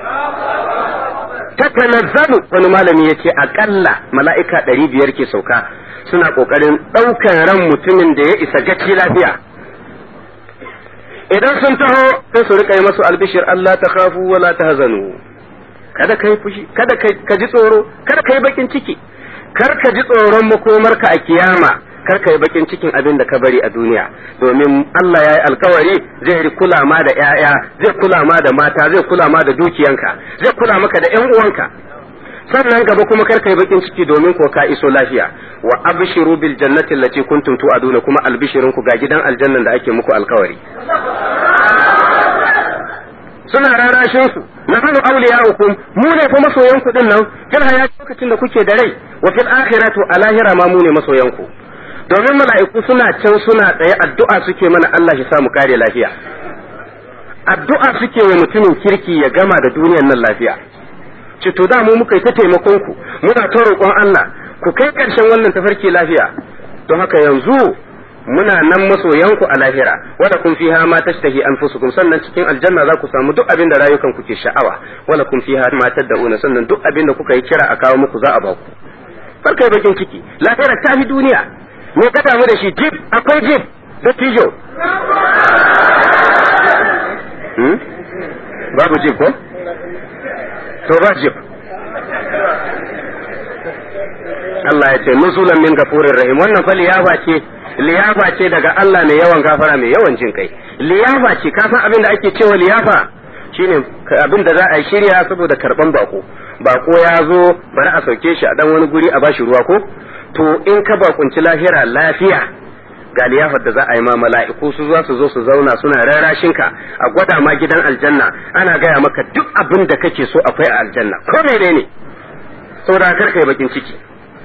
tatanazzalu wani malami yace akalla mala'ika ɗari biyar ke sauka suna kokarin ɗaukan ran mutumin da ya isa gaci lafiya idan sun taho sai su rika yi masu albishir Allah ta khafu wala tahzanu kada kai fushi kada ka ji tsoro kada kai bakin ciki kar ka ji tsoron makomarka a kiyama kar ka yi bakin cikin abin da ka bari a duniya domin Allah ya yi alkawari zai kula ma da ‘ya'ya zai kula ma da mata zai kula ma da dukiyanka zai kula maka da ‘yan uwanka sannan gaba kuma kar ka yi bakin ciki domin ko ka iso lafiya wa abshiru bil jannati allati kuntum tu'aduna kuma albishirin ku ga gidan aljannan da ake muku alkawari suna rarashin su na hanu awliya'ukum mu ne fa masoyan ku din nan fil hayati lokacin da kuke da rai wa fil akhiratu a lahira ma mu ne masoyan ku domin mala'iku suna can suna tsaye addu'a suke mana Allah shi samu kare lafiya addu'a suke wa mutumin kirki ya gama da duniyar nan lafiya ce to da mu muka yi ta taimakon ku muna ta roƙon Allah ku kai ƙarshen wannan tafarki lafiya don haka yanzu muna nan masoyanku a lahira wala kun fiha ma tashtahi anfusukum sannan cikin aljanna za ku samu duk abin da rayukan ku ke sha'awa wala kun fiha ma tad'una sannan duk abin da kuka yi kira a kawo muku za a ba ku farkai bakin ciki lahira ta fi duniya me ka damu da shi jib akwai jib da tijo babu jib ko to ba jib Allah ya ce nuzulan min gafurin rahim wannan fa liyafa ce liyafa ce daga Allah mai yawan gafara mai yawan jin kai liyafa ce ka san abin da ake cewa liyafa shine abin da za a shirya saboda karban bako bako ya zo bari a sauke shi a dan wani guri a bashi ruwa ko to in ka bakunci lahira lafiya ga liyafar da za a yi ma mala'iku su za su zo su zauna suna rarashin ka a gwada ma gidan aljanna ana gaya maka duk abin da kake so akwai a aljanna ko menene saboda kar kai bakin ciki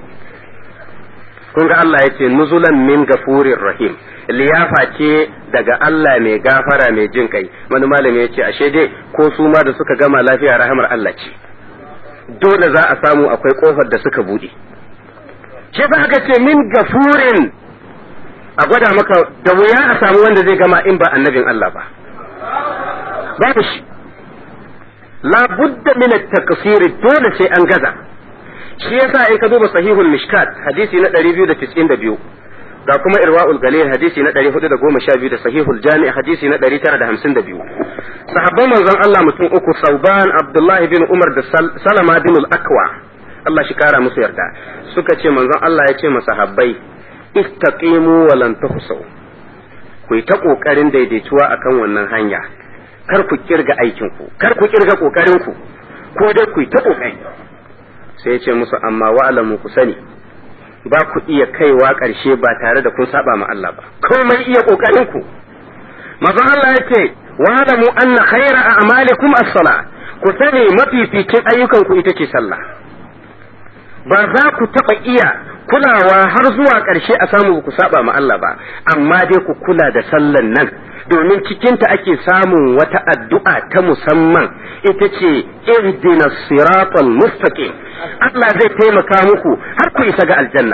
kun ga Allah ya ce nuzulan min gafurir rahim liyafa ce daga Allah mai gafara mai jin kai wani malami ya ce ashe dai ko su ma da suka gama lafiya rahamar Allah ce dole za a samu akwai kofar da suka bude shi fa aka ce min gafurin a gwada maka da wuya a samu wanda zai gama in ba annabin Allah ba babu shi la budda min at-taqsir dole sai an gaza shi yasa in ka duba sahihul mishkat hadisi na 292 ga kuma irwa'ul galil hadisi na 412 da sahihul jami' hadisi na 952 sahabban manzon Allah mutum uku sauban abdullahi bin umar da salama bin al-akwa Allah shi kara musu yarda suka ce manzon Allah ya ce masahabbai istaqimu wa lan tuhsaw ku yi ta kokarin daidaituwa akan wannan hanya kar ku kirga aikin ku kar ku kirga kokarin ku ko dai ku yi ta kokari sai ya ce musu amma wa'alamu ku sani ba ku iya kaiwa ƙarshe ba tare da kun saba ma Allah ba komai iya ƙoƙarin ku mazan Allah ya ce wa'alamu anna khaira a'malikum as-sala ku sani mafificin ayyukan ku ita ce sallah ba za ku taɓa iya kulawa har zuwa ƙarshe a samu ku saba ma Allah ba amma dai ku kula da sallan nan domin cikinta ake samun wata addu'a ta musamman ita ce ihdina siratal mustaqim Allah zai taimaka muku har ku isa ga aljanna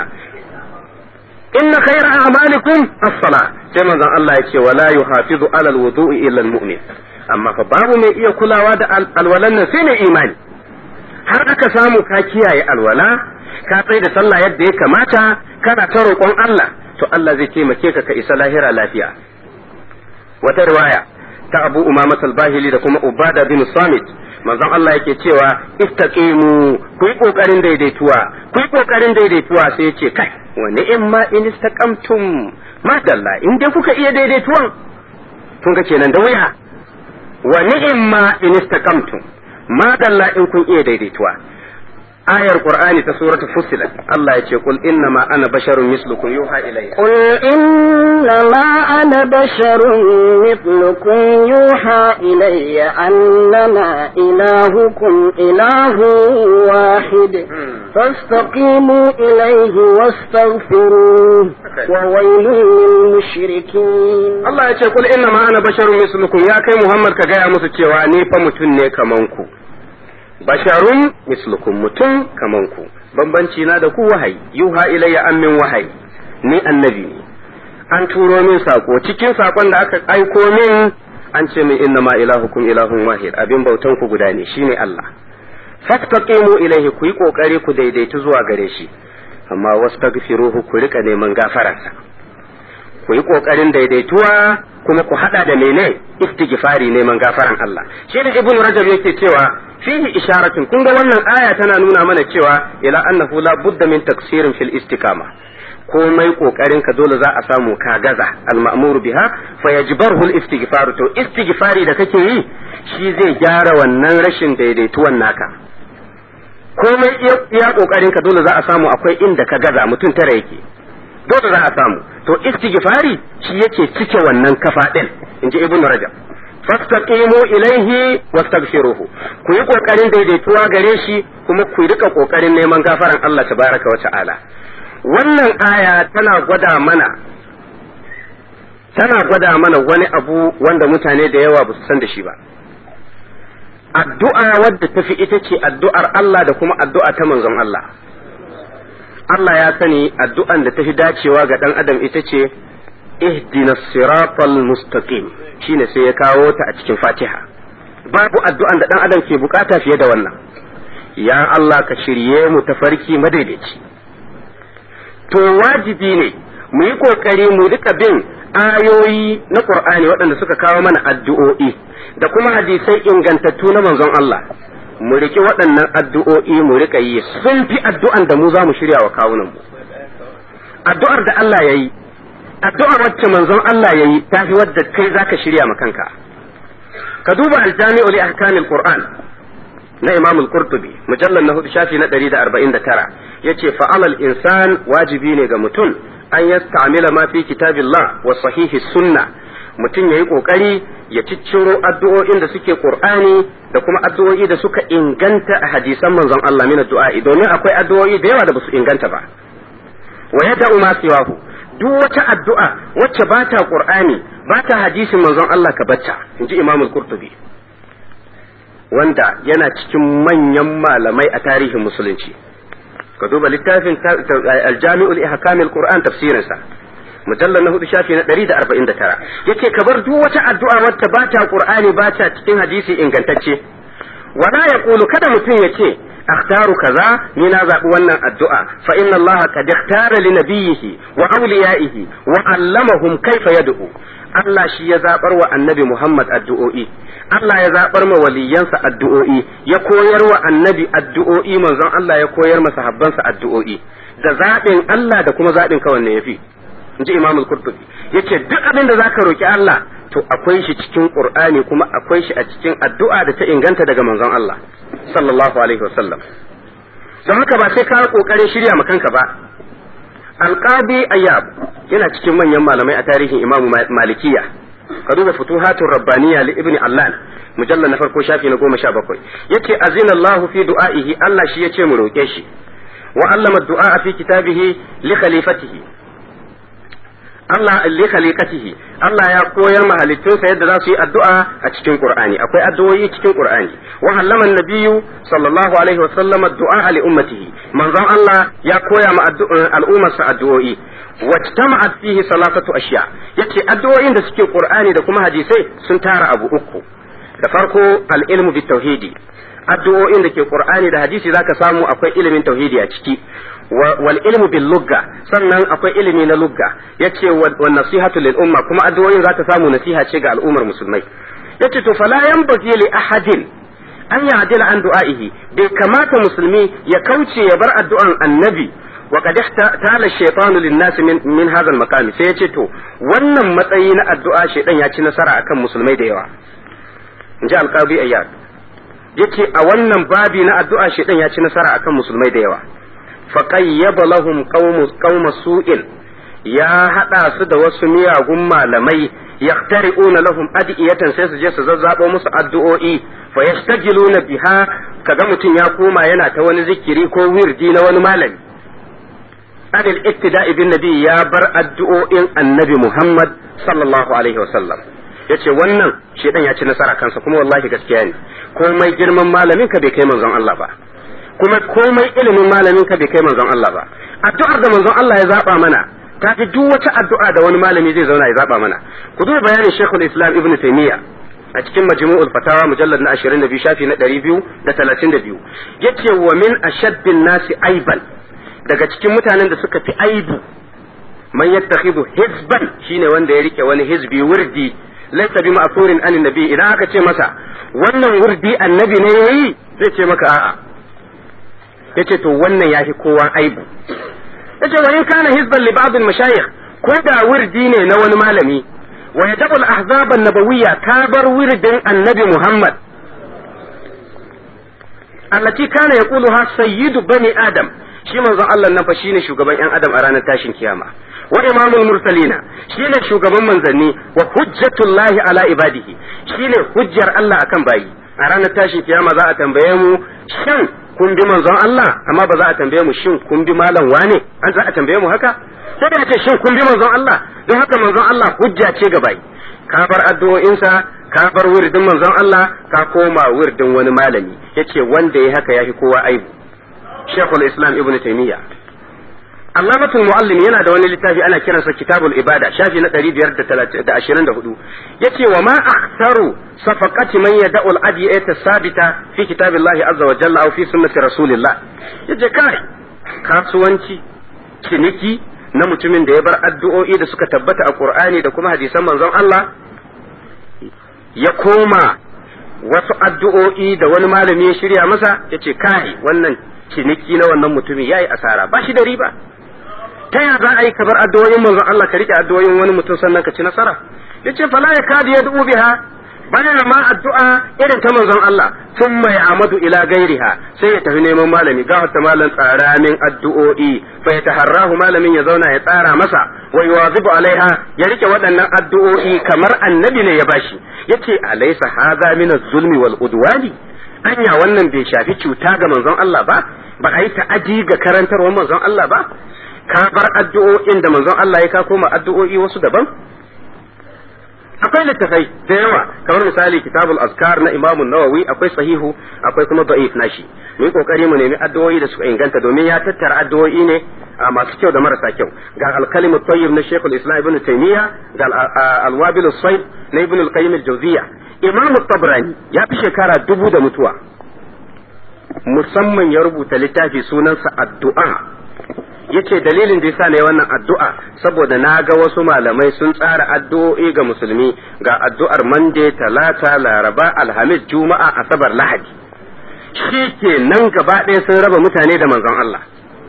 inna khayra a'malikum as-salah sai manzon Allah ya ce wala yuhafizu ala al-wudu'i illa al-mu'min amma fa babu mai iya kulawa da alwalan nan sai mai imani har aka samu ka kiyaye alwala ka tsaye da sallah yadda ya kamata kana ta roƙon Allah to Allah zai taimake ka ka isa lahira lafiya wata riwaya ta Abu Umama al-Bahili da kuma Ubada bin Samit manzon Allah yake cewa istaqimu ku yi kokarin daidaituwa ku yi kokarin daidaituwa sai yace kai wa ni'ma in istaqamtum madalla in dai kuka iya daidaituwan kun ga kenan da wuya wa ni'ma in istaqamtum madalla in kun iya daidaituwa ayar qur'ani ta suratul fussilat Allah ya ce kul inna ma ana basharun mislukum yuha ilayya قل إنما أنا بشر مثلكم يوحى إلي أنما إلهكم إله واحد فاستقيموا إليه واستغفروه وويل للمشركين Allah ya ce kul inna ma ana basharun mislukum ya kai Muhammad ka gaya musu cewa ni fa mutum ne kaman ku basharun mislukum mutum kaman ku bambanci na da ku wahayi yuha ilayya an min wahayi ni annabi ne an turo min sako cikin sakon da aka aiko min an ce min inna ma ilahukum ilahun wahid abin bautan ku guda ne shine Allah fastaqimu ilayhi ku yi kokari ku daidaitu zuwa gare shi amma wastaghfiruhu ku rika neman gafararsa ku yi kokarin daidaituwa kuma ku hada da mene istighfari neman gafaran Allah shi da ibnu rajab yake cewa fihi isharatun kun ga wannan aya tana nuna mana cewa ila annahu la budda min taksirin fil istiqama komai kokarin ka dole za a samu ka gaza al ma'muru biha fa yajbaruhu al istighfar to istighfari da kake yi shi zai gyara wannan rashin daidaituwan naka komai iya kokarin ka dole za a samu akwai inda ka gaza mutum tara yake dole za a samu to istighfari shi yake cike wannan kafa din inji ibn rajab fastaqimu ilaihi wastaghfiruhu ku yi kokarin daidaituwa gare shi kuma ku rika kokarin neman gafaran Allah tabaraka wa ta'ala wannan aya tana gwada mana tana gwada mana wani abu wanda mutane da yawa ba su san da shi ba addu'a wadda tafi ita ce addu'ar Allah da kuma addu'a ta manzon Allah Allah ya sani addu'an da tafi dacewa ga ɗan adam ita ce ihdina siratal mustaqim shine sai ya kawo ta a cikin Fatiha babu addu'an da ɗan adam ke bukata fiye da wannan ya Allah ka shirye mu tafarki madaidaici to wajibi ne mu yi kokari mu rika bin ayoyi na Qur'ani waɗanda suka kawo mana addu'o'i da kuma hadisai ingantattu na manzon Allah mu riƙe waɗannan addu'o'i mu riƙa yi sun fi addu'an da mu za mu shirya wa kawunan mu addu'ar da Allah ya yi addu'ar wacce manzon Allah ya yi ta fi wadda kai za ka shirya ma kanka ka duba aljami'u li ahkamil qur'an na imam al-qurtubi mujallal na hudu shafi na 149 yace fa'alal insan wajibi ne ga mutum an yasta'mila ma fi kitabillah wa sahihi sunna mutum yayi kokari ya cicciro addu'o'in da suke qur'ani da kuma addu'o'i da suka inganta a hadisan manzon Allah min addu'a domin akwai addu'o'i da yawa da basu inganta ba wa yada'u ma siwahu duk wata addu'a wacce ba ta qur'ani ba ta hadisin manzon Allah ka bacca inji Imam al-Qurtubi wanda yana cikin manyan malamai a tarihin musulunci ka duba littafin al-Jami'ul Ihkam al-Qur'an tafsirinsa mujallar na hudu shafi na ɗari da arba'in da tara yace ka bar duk wata addu'a wacce ba ta qur'ani ba ta cikin hadisi ingantacce wala ya kulu kada mutum ya ce akhtaru kaza ni na zaɓi wannan addu'a fa inna allaha qad ikhtara li nabiyhi wa awliyaihi wa allamahum kayfa yad'u Allah shi ya zabar wa annabi Muhammad addu'o'i Allah ya zabar ma waliyansa addu'o'i ya koyar wa annabi addu'o'i manzon Allah ya koyar masa habbansa addu'o'i da zaɓin Allah da kuma zaɓin ka wanne yafi in ji imam al-qurtubi yace duk abin da zaka roki Allah to akwai shi cikin qur'ani kuma akwai shi a cikin addu'a da ta inganta daga manzon Allah sallallahu alaihi wasallam don haka ba sai ka kokarin shirya ma kanka ba alqadi ayyab yana cikin manyan malamai a tarihin imam malikiya ka duba futuhatur rabbaniya li ibni allan mujallal na farko shafi na goma sha bakwai yace azina Allah fi du'aihi Allah shi yace mu roke shi wa allama du'a fi kitabihi li khalifatihi Allah li khaliqatihi Allah ya koyar ma halittunsa yadda za su yi addu'a a cikin Qur'ani akwai addu'o'i cikin Qur'ani wa allama nabiyyu sallallahu alaihi wa sallam addu'a li ummatihi manzon Allah ya koya ma al'ummarsa addu'o'i wajtama'at fihi salatatu ashiya yace addu'o'in da suke Qur'ani da kuma hadisai sun tara abu uku da farko al-ilmu bit tauhidi addu'o'in da ke Qur'ani da hadisi zaka samu akwai ilimin tauhidi a ciki wal ilmu bil lugga sannan akwai ilimi na lugga yace wa nasihatu lil umma kuma addu'o'in zaka samu nasiha ce ga al'ummar musulmai yace to fala yanbaghi li ahadin an ya'dila an du'a'ihi bai kamata musulmi ya kauce ya bar addu'an annabi wa qad tala shaytanu lin nas min min hadha al maqami sai yace to wannan matsayi na addu'a shaytan ya ci nasara akan musulmai da yawa inji alqabi ayyad yace a wannan babi na addu'a shaytan ya ci nasara akan musulmai da yawa faƙayyaba lahum qauma su'in ya haɗa su da wasu miyagun malamai yaqtari'una lahum adiyatan sai su je su zazzabo musu addu'o'i fa yastajiluna biha kaga mutum ya koma yana ta wani zikiri ko wirdi na wani malami adil iktida'i bin nabi ya bar addu'o'in annabi Muhammad sallallahu alaihi wasallam yace wannan shedan ya ci nasara kansa kuma wallahi gaskiya ne komai girman malamin ka bai kai manzon Allah ba kuma komai ilimin malamin ka bai kai manzon Allah ba addu'ar da manzon Allah ya zaba mana ta fi duk wata addu'a da wani malami zai zauna ya zaba mana ku duba bayanin Sheikhul Islam Ibn Taymiyyah a cikin majmu'ul fatawa mujallad na 22 shafi na 232 yace wa min ashaddin nasi aiban daga cikin mutanen da suka fi aibu man yattakhidhu hizban shine wanda ya rike wani hizbi wurdi laysa bi ma'furin an nabi idan aka ce masa wannan wurdi annabi ne yayi zai ce maka a'a yace to wannan yafi kowa aibu yace wa in kana hizban li ba'd al-mashayikh ko da wurdi ne na wani malami wa yadabul ahzab an-nabawiyya ka bar wirdin annabi Muhammad allati kana yaquluha sayyidu bani adam shi manzon Allah nan fa shine shugaban yan adam a ranar tashin kiyama wa imamul mursalina shine shugaban manzanni wa hujjatullahi ala ibadihi shine hujjar Allah akan bayi a ranar tashin kiyama za a tambaye mu shin kun bi manzon Allah amma ba za a tambaye mu shin kun bi malam wane an za a tambaye mu haka sai da ce shin kun bi manzon Allah don haka manzon Allah hujja ce ga bai ka bar addu'o'insa ka bar wirdin manzon Allah ka koma wirdin wani malami yace wanda ya haka yafi kowa aibu Sheikhul Islam Ibn Taymiyyah Allamatul Muallim yana da wani littafi ana kiransa Kitabul Ibada shafi na 524 yace wa ma aktharu safaqati man yad'u al-adiyata sabita fi kitabillahi azza wa jalla aw fi sunnati rasulillah yace kai kasuwanci ciniki na mutumin da ya bar addu'o'i da suka tabbata a Qur'ani da kuma hadisan manzon Allah ya koma wasu addu'o'i da wani malami ya shirya masa yace kai wannan ciniki na wannan mutumin yayi asara ba shi da riba ta ya za a yi kabar addu'o'in manzon Allah ka rike addu'o'in wani mutum sannan ka ci nasara yace fala ya kadi ya du'u biha bana ma addu'a irin ta manzon Allah thumma ya'madu ila gairiha sai ya tafi neman malami ga wata malam tsara min addu'o'i fa ya taharrahu malamin ya zauna ya tsara masa wa yuwazibu alaiha ya rike waɗannan addu'o'i kamar annabi ne ya bashi yace alaysa hadha min az-zulmi wal udwani anya wannan bai shafi cuta ga manzon Allah ba ba a yi ta'adi ga karantarwar manzon Allah ba ka bar addu'o'in da manzon Allah ya ka koma addu'o'i wasu daban akwai littafai da yawa kamar misali kitabul azkar na imamu nawawi akwai sahihu akwai kuma da'if nashi mu yi kokari mu nemi addu'o'i da suka inganta domin ya tattara addu'o'i ne masu kyau da marasa kyau ga al-kalimu tayyib na shaykhul islam ibn taymiya ga al-wabil sayyid na ibn al-qayyim al-jawziyya imam tabrani ya fi shekara dubu da mutuwa musamman ya rubuta littafi sunansa addu'a yace dalilin da yasa ne wannan addu'a saboda na ga wasu malamai sun tsara addu'o'i ga musulmi ga addu'ar mande talata laraba alhamis juma'a asabar lahadi shi ke nan gaba ɗaya sun raba mutane da manzon Allah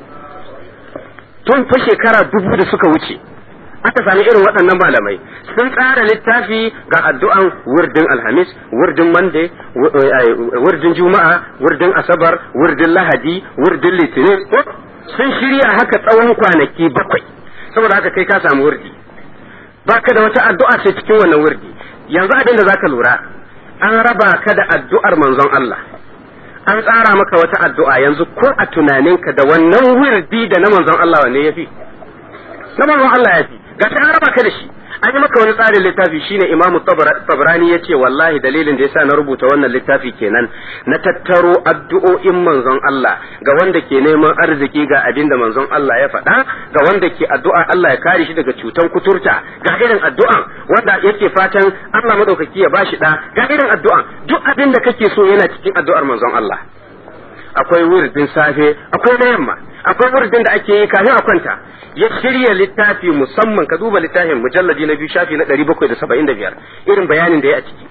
tun fa shekara dubu da suka wuce aka sami irin waɗannan malamai sun tsara littafi ga addu'an wurdin alhamis wurdin mande wurdin juma'a wurdin asabar wurdin lahadi wurdin litinin sun shirya haka tsawon kwanaki bakwai saboda haka kai ka samu wurdi baka da wata addu'a sai cikin wannan wurdi yanzu abin da zaka lura an raba ka da addu'ar manzon Allah an tsara maka wata addu'a yanzu ko a tunaninka da wannan wurdi da na manzon Allah wanne yafi na manzon Allah yafi ga ta raba ka da shi an yi maka wani tsarin littafi shine Imam Tabrani ya ce wallahi dalilin da yasa na rubuta wannan littafi kenan na tattaro addu'o'in manzon Allah ga wanda ke neman arziki ga abin da manzon Allah ya faɗa ga wanda ke addu'a Allah ya kare shi daga cutan kuturta ga irin addu'an wanda yake fatan Allah madaukaki ya bashi da ga irin addu'an duk abin da kake so yana cikin addu'ar manzon Allah akwai wuridin safe akwai na yamma akwai wuridin da ake yi kafin a kwanta ya shirya littafi musamman ka duba littafin mujalladi na biyu shafi na ɗari bakwai da saba'in da biyar irin bayanin da ya a ciki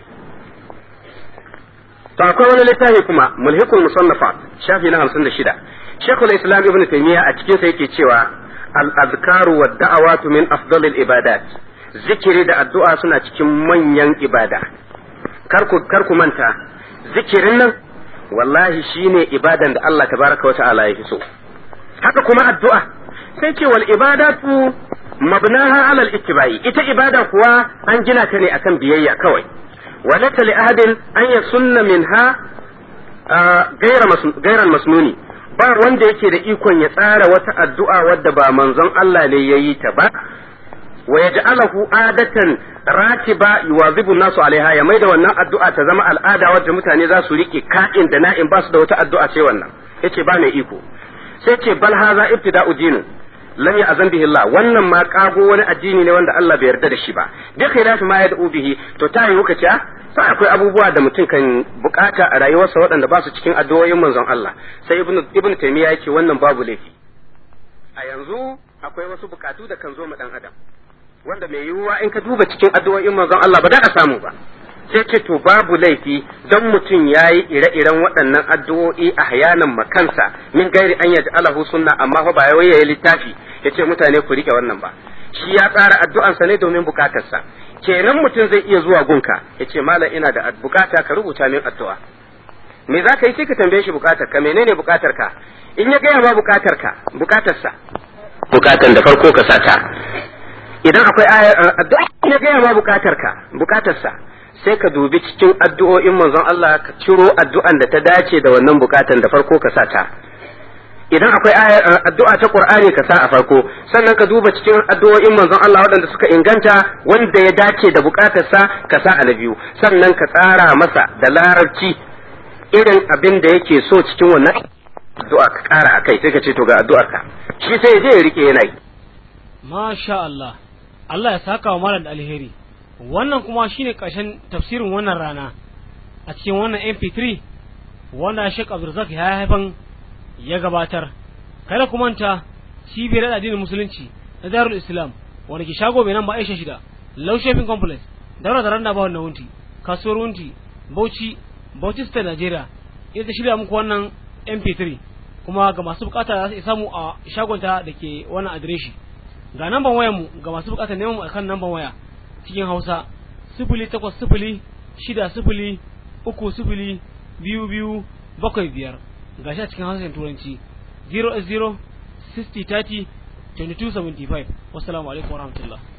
to akwai wani littafi kuma mulhikul musannafat shafi na hamsin da shida shekul islam ibn taymiya a cikinsa yake cewa al azkaru wa da'awatu min afdalil ibadat zikiri da addu'a suna cikin manyan ibada kar ku manta zikirin nan wallahi shine ibadan da Allah tabaraka wa ta'ala ya fi so haka kuma addu'a sai ce wal ibadatu mabnaha ala al ittibai ita ibada kuwa an gina ta ne akan biyayya kawai walata li ahadin an yasunna minha gairan masnuni ba wanda yake da ikon ya tsara wata addu'a wadda ba manzon Allah ne ya yi ta ba wa yaj'alahu adatan ratiba yuwazibu nasu alaiha ya maida wannan addu'a ta zama al'ada wadda mutane za su rike ka'in da na'in ba su da wata addu'a ce wannan yace ba mai iko sai ce bal haza ibtida'u dinin lam ya'zan bihi Allah wannan ma kago wani addini ne wanda Allah bai yarda da shi ba bi khilafi ma yad'u bihi to ta yi ce sai akwai abubuwa da mutum kan bukata a rayuwarsa waɗanda ba su cikin addu'o'in manzon Allah sai ibnu ibnu taymiya yake wannan babu laifi a yanzu akwai wasu bukatu da kan zo ma dan adam wanda mai yiwuwa in ka duba cikin addu'o'in manzon Allah ba da a samu ba sai ce to babu laifi don mutum ya yi ire-iren waɗannan addu'o'i a hayanan makansa min gairi an yaji alahu sunna amma fa ba ya yi littafi ya ce mutane ku rike wannan ba shi ya tsara addu'ansa ne domin bukatarsa kenan mutum zai iya zuwa gunka ya ce malam ina da bukata ka rubuta min addu'a me za ka yi sai ka tambaye shi bukatar ka menene bukatar ka in ya gaya ma bukatar ka bukatarsa bukatan da farko ka sata idan akwai addu'a ya gaya ma bukatar ka bukatarsa sai ka dubi cikin addu'o'in manzon Allah ka ciro addu'an da ta dace da wannan bukatan da farko ka sa ta idan akwai addu'a ta Qur'ani ka sa a farko sannan ka duba cikin addu'o'in manzon Allah waɗanda suka inganta wanda ya dace da bukatarsa ka sa a na biyu sannan ka tsara masa da larabci irin abin da yake so cikin wannan addu'a ka ƙara akai sai ka ce to ga addu'ar ka shi sai ya je ya rike yana yi masha Allah Allah ya saka wa malam da alheri wannan kuma shine ƙarshen tafsirin wannan rana a cikin wannan mp3 wanda Sheikh Abdulrazak ya haifan ya gabatar kada ku manta cibiyar addinin musulunci na Darul Islam wanda ke shago mai namba Aisha shida Low Shopping Complex daura da randa ba wannan wunti kasuwar wunti Bauchi Bauchi State Nigeria ita shirya muku wannan mp3 kuma ga masu bukata za su samu a shagonta da ke wannan adireshi ga namban wayar mu ga masu bukata neman mu akan namban waya cikin Hausa sifili takwas sifili shida sifili uku sifili biyu biyu bakwai biyar ga shi a cikin Hausa Turanci 0 0 60 30 22 75 wassalamu alaikum warahmatullahi